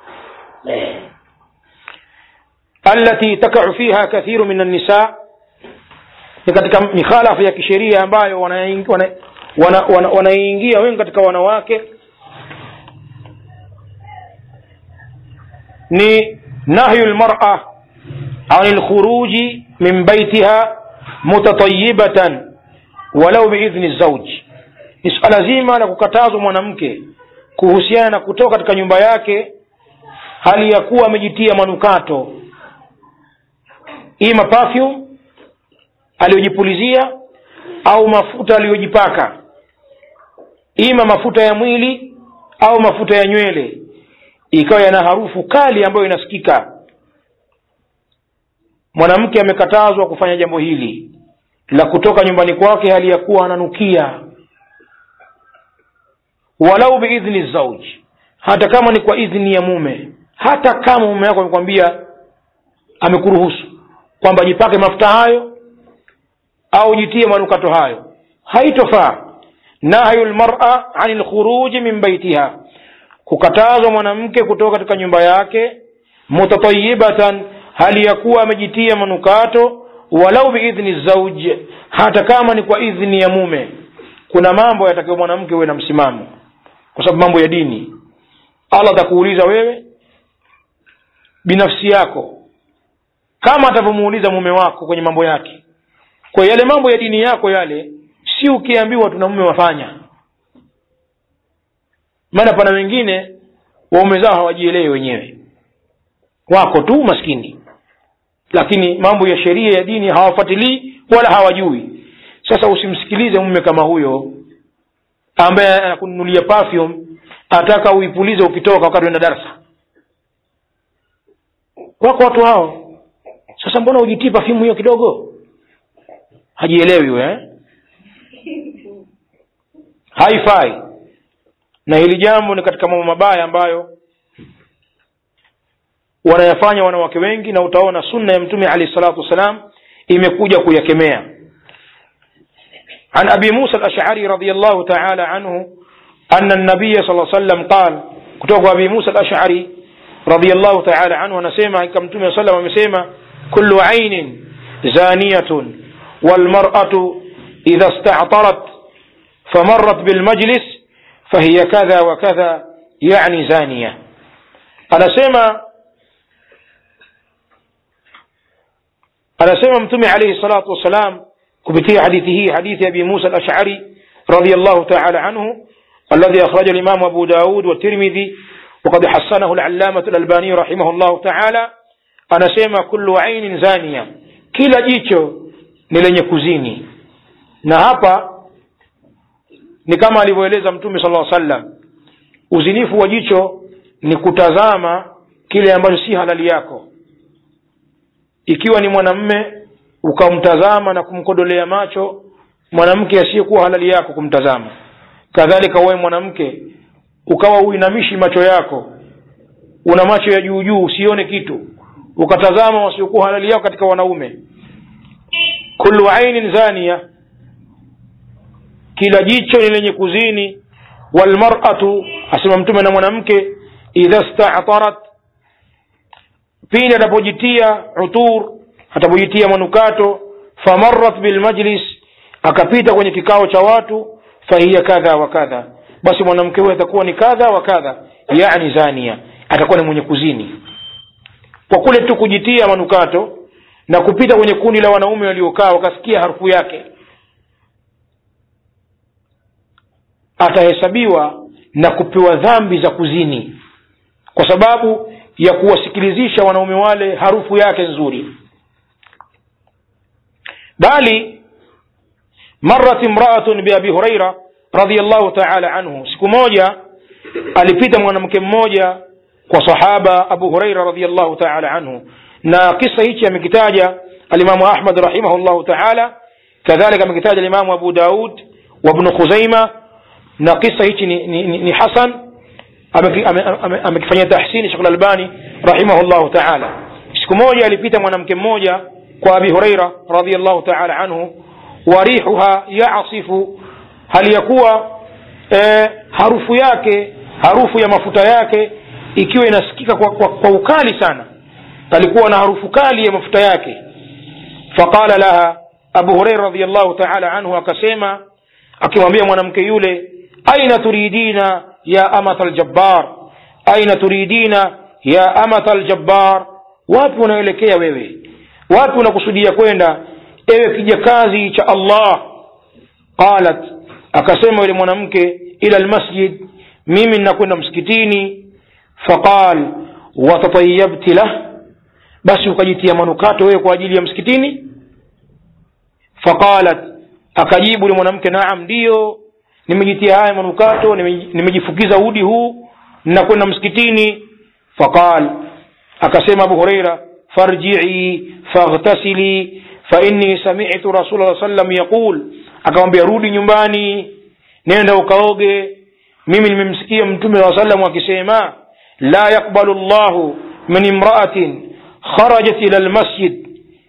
التي تقع فيها كثير من النساء ni katika mikhalafa ya kisheria ambayo wanaingia wana, wana, wana, wana wengi katika wanawake ni nahyu lmara an lkhuruji min baitiha mutatayibatan walau biidhni zauji ni suala zima la kukatazwa mwanamke kuhusiana na kutoka katika nyumba yake hali ya kuwa amejitia manukato ima perfume aliyojipulizia au mafuta aliyojipaka ima mafuta ya mwili au mafuta ya nywele ikawa yana harufu kali ambayo inasikika mwanamke amekatazwa kufanya jambo hili la kutoka nyumbani kwake hali ya kuwa ananukia walau biidhni zauji hata kama ni kwa idhni ya mume hata kama mume wako amekwambia amekuruhusu kwamba jipake mafuta hayo au jitie manukato hayo haitofaa nahyu lmara ani lkhuruji min baitiha kukatazwa mwanamke kutoka katika nyumba yake mutatayibatan hali ya kuwa amejitia manukato walau biidhni zauj hata kama ni kwa idhni ya mume kuna mambo yatakiwa mwanamke uwe na msimamo kwa sababu mambo ya dini allah atakuuliza wewe binafsi yako kama atavyomuuliza mume wako kwenye mambo yake kwa yale mambo ya dini yako yale si ukiambiwa tuna mume wafanya maana pana wengine waume zao hawajielewi wenyewe wako tu maskini lakini mambo ya sheria ya dini hawafuatilii wala hawajui sasa usimsikilize mume kama huyo ambaye anakununulia perfume ataka uipulize ukitoka wakati uenda darasa wako watu hao sasa mbona ujitii perfume hiyo kidogo hajielewi we eh? haifai na hili jambo ni katika mambo mabaya ambayo wanayafanya wanawake wengi na utaona sunna ya mtume alahi salatu wassalam imekuja kuyakemea عن أبي موسى الأشعري رضي الله تعالى عنه أن النبي صلى الله عليه وسلم قال كتوب أبي موسى الأشعري رضي الله تعالى عنه نسيما كم تمي صلى الله عليه وسلم كل عين زانية والمرأة إذا استعطرت فمرت بالمجلس فهي كذا وكذا يعني زانية anasema anasema mtume alayhi salatu wassalam kupitia hadithi hii hadithi abi musa al-ash'ari radiyallahu ta'ala anhu الذي أخرجه الإمام أبو داود والترمذي وقد حسنه العلامة الألباني رحمه الله تعالى أنا سيما كل عين زانية كلا جيتشو نلن كوزيني na hapa ni kama alivyoeleza mtume sala llaw sallam uzinifu wa jicho ni kutazama kile ambacho si halali yako ikiwa ni mwanamme ukamtazama na kumkodolea macho mwanamke asiyekuwa halali yako kumtazama kadhalika wewe mwanamke ukawa uinamishi macho yako una macho ya juu juu usione kitu ukatazama wasiokuwa halali yako katika wanaume kullu ainin zania kila jicho ni lenye kuzini walmaratu asema mtume na mwanamke idha statarat pindi atapojitia utur atapojitia manukato famarat bilmajlis akapita kwenye kikao cha watu fahiya kadha wa kadha basi mwanamke huyo atakuwa ni kadha wa kadha yani zania atakuwa ni mwenye kuzini kwa kule tu kujitia manukato na kupita kwenye kundi la wanaume waliokaa wakasikia harufu yake atahesabiwa na kupewa dhambi za kuzini kwa sababu ya kuwasikilizisha wanaume wale harufu yake nzuri bali marat imraatun biabi huraira radiallahu taala anhu siku moja alipita mwanamke mmoja kwa sahaba abu huraira radiallahu taala anhu na kisa hichi amekitaja alimamu ahmad rahimahullahu taala kadhalika amekitaja limamu abu daud wabnu khuzaima na kisa hichi ni, ni, ni, ni hasan amekifanyia ame, ame, ame tahsini shekh lalbani rahimahullahu taala siku moja alipita mwanamke mmoja kwa abi hureira radiallahu taala anhu warihuha yasifu hali ya kuwa eh, harufu yake harufu ya mafuta yake ikiwa inasikika kwa, kwa, kwa ukali sana alikuwa na harufu kali ya mafuta yake faqala laha abu hureira radiallahu taala anhu akasema akimwambia mwanamke yule aina turidina ya amata ljabbar aina turidina ya amata ljabbar wapi unaelekea wewe wapi unakusudia kwenda ewe kijakazi cha allah qalat akasema yule mwanamke ila lmasjid mimi ninakwenda msikitini faqal watatayabti lah basi ukajitia manukato wewe kwa ajili ya msikitini faqalat akajibu yule mwanamke naam ndiyo nimejitia haya manukato nimejifukiza udi huu ninakwenda msikitini faqal akasema abu hureira farjii faghtasili fainni samitu rasul sallam yaqul akamwambia rudi nyumbani nenda ukaoge mimi nimemsikia mtume saa salam akisema la yaqbalu llahu min imraatin kharajat ila lmasjid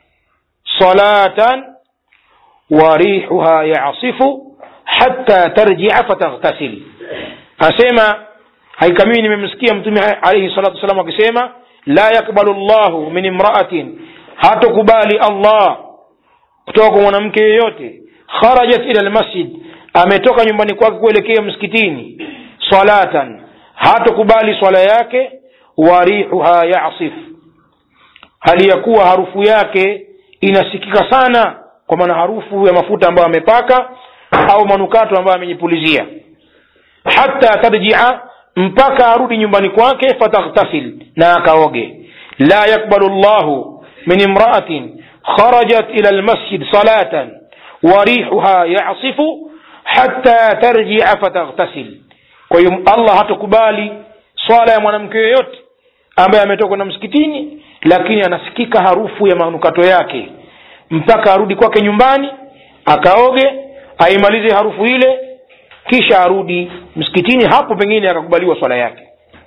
salatan warihuha yasifu hatta tarjia fataghtasil asema haika mimi nimemsikia mtume alaihi salatu wassalam akisema la yakbalu llahu min imraatin hatokubali allah kutoka kwa mwanamke yeyote kharajat ila lmasjid ametoka nyumbani kwake kuelekea msikitini salatan hatokubali swala yake warihuha yasif hali ya kuwa harufu yake inasikika sana kwa maana harufu ya mafuta ambayo amepaka au manukato ambayo amejipulizia hata tarjia mpaka arudi nyumbani kwake fataghtasil na akaoge la yakbalu llahu min imraatin kharajat ila lmasjid salatan warihuha yasifu hata tarjia fataghtasil kwa hiyo allah hatakubali swala ya mwanamke yoyote ambaye ametoka na msikitini lakini anasikika harufu ya manukato yake mpaka arudi kwake nyumbani akaoge aimalize harufu ile kisha arudi msikitini hapo pengine akakubaliwa swala yake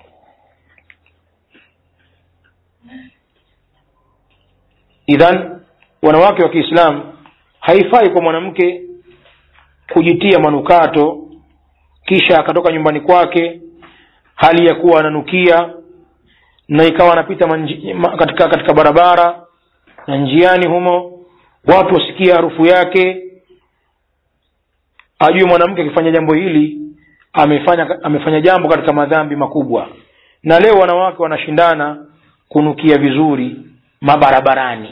idhan wanawake wa kiislamu haifai kwa mwanamke kujitia manukato kisha akatoka nyumbani kwake hali ya kuwa ananukia na ikawa anapita manji, ma, katika katika barabara na njiani humo watu wasikia harufu yake ajue mwanamke akifanya jambo hili amefanya amefanya jambo katika madhambi makubwa na leo wanawake wanashindana kunukia vizuri mabarabarani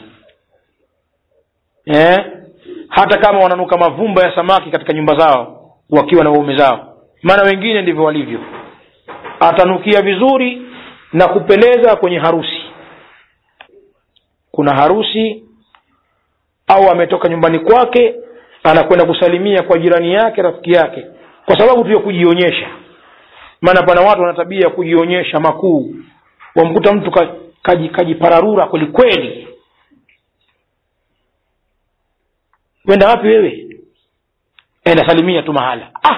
eh? hata kama wananuka mavumba ya samaki katika nyumba zao wakiwa na waume zao maana wengine ndivyo walivyo atanukia vizuri na kupeleza kwenye harusi kuna harusi au ametoka nyumbani kwake anakwenda kusalimia kwa jirani yake rafiki yake kwa sababu tu ya kujionyesha maana pana watu wana tabia ya kujionyesha makuu wamkuta mtu kajipararura kaji kwelikweli wenda wapi wewe enda salimia tu mahala ah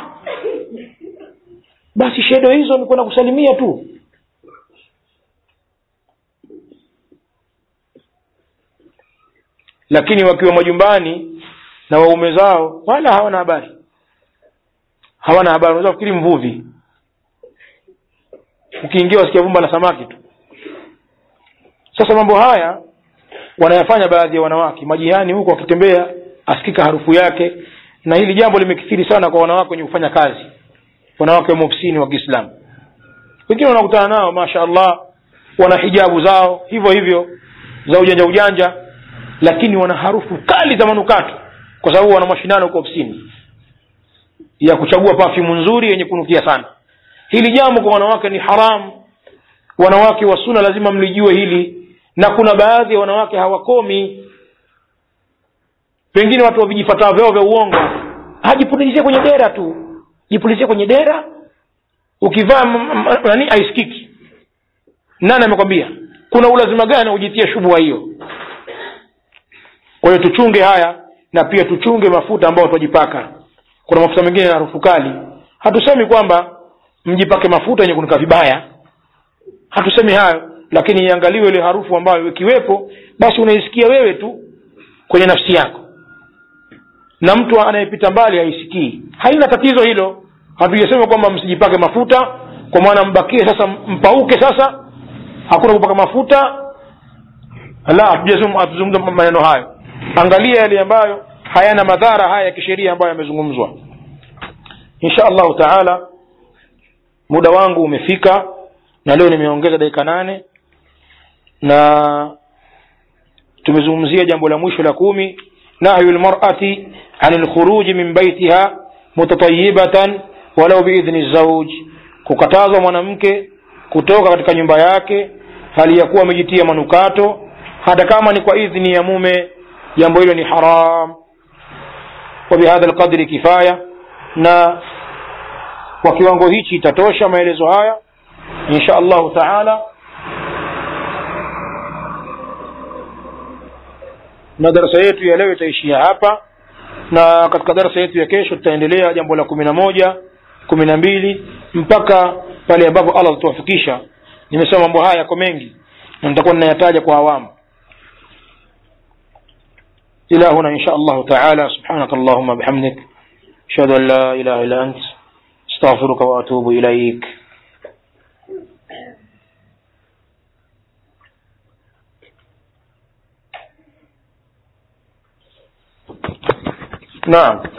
basi shedo hizo ni kwenda kusalimia tu lakini wakiwa majumbani na waume zao wala hawana habari hawana habari unaweza kufikiri mvuvi ukiingia wasikia vumba la samaki tu sasa mambo haya wanayafanya baadhi ya wanawake majihani huko wakitembea asikika harufu yake na hili jambo limekithiri sana kwa wanawake wenye kufanya kazi wanawake wa ofisini wa kiislamu wengine wanakutana nao masha allah wana hijabu zao hivyo hivyo za ujanja ujanja lakini wana harufu kali za manukato kwa sababu wana mashindano huko ofisini ya kuchagua pafyumu nzuri yenye kunukia sana hili jambo kwa wanawake ni haramu wanawake wa suna lazima mlijue hili na kuna baadhi ya wanawake hawakomi pengine watu wa vijifataa vyao vya uongo hajipulizie kwenye dera tu jipulizie kwenye dera ukivaa nani aiskiki nani amekwambia kuna ulazima gani ujitie shubua hiyo kwa hiyo tuchunge haya na pia tuchunge mafuta ambayo twajipaka kuna mafuta mengine na harufu kali hatusemi kwamba mjipake mafuta yenye kunuka vibaya hatusemi hayo lakini iangaliwe ile harufu ambayo ikiwepo basi unaisikia wewe tu kwenye nafsi yako na mtu anayepita mbali haisikii haina tatizo hilo hatujasema kwamba msijipake mafuta kwa maana mbakie sasa mpauke sasa hakuna kupaka mafuta la hatujasema hatuzungumza maneno hayo angalia yale ambayo hayana madhara haya ya kisheria ambayo yamezungumzwa insha allahu taala muda wangu umefika na leo nimeongeza dakika nane na tumezungumzia jambo la mwisho la kumi nahyu lmarati an lkhuruji min baitiha mutatayibatan walau biidhni zauj kukatazwa mwanamke kutoka katika nyumba yake hali ya kuwa amejitia manukato hata kama ni kwa idhni ya mume jambo hilo ni haram wabihadha lqadri kifaya na kwa kiwango hichi itatosha maelezo haya insha allahu taala na darasa yetu ya leo itaishia hapa na katika darasa yetu ya kesho tutaendelea jambo la kumi na moja kumi na mbili mpaka pale ambapo allah atatuwafikisha nimesema mambo haya yako mengi na nitakuwa ninayataja kwa awamu إلى هنا إن شاء الله تعالى سبحانك اللهم بحمدك أشهد أن لا إله إلا أنت استغفرك وأتوب إليك نعم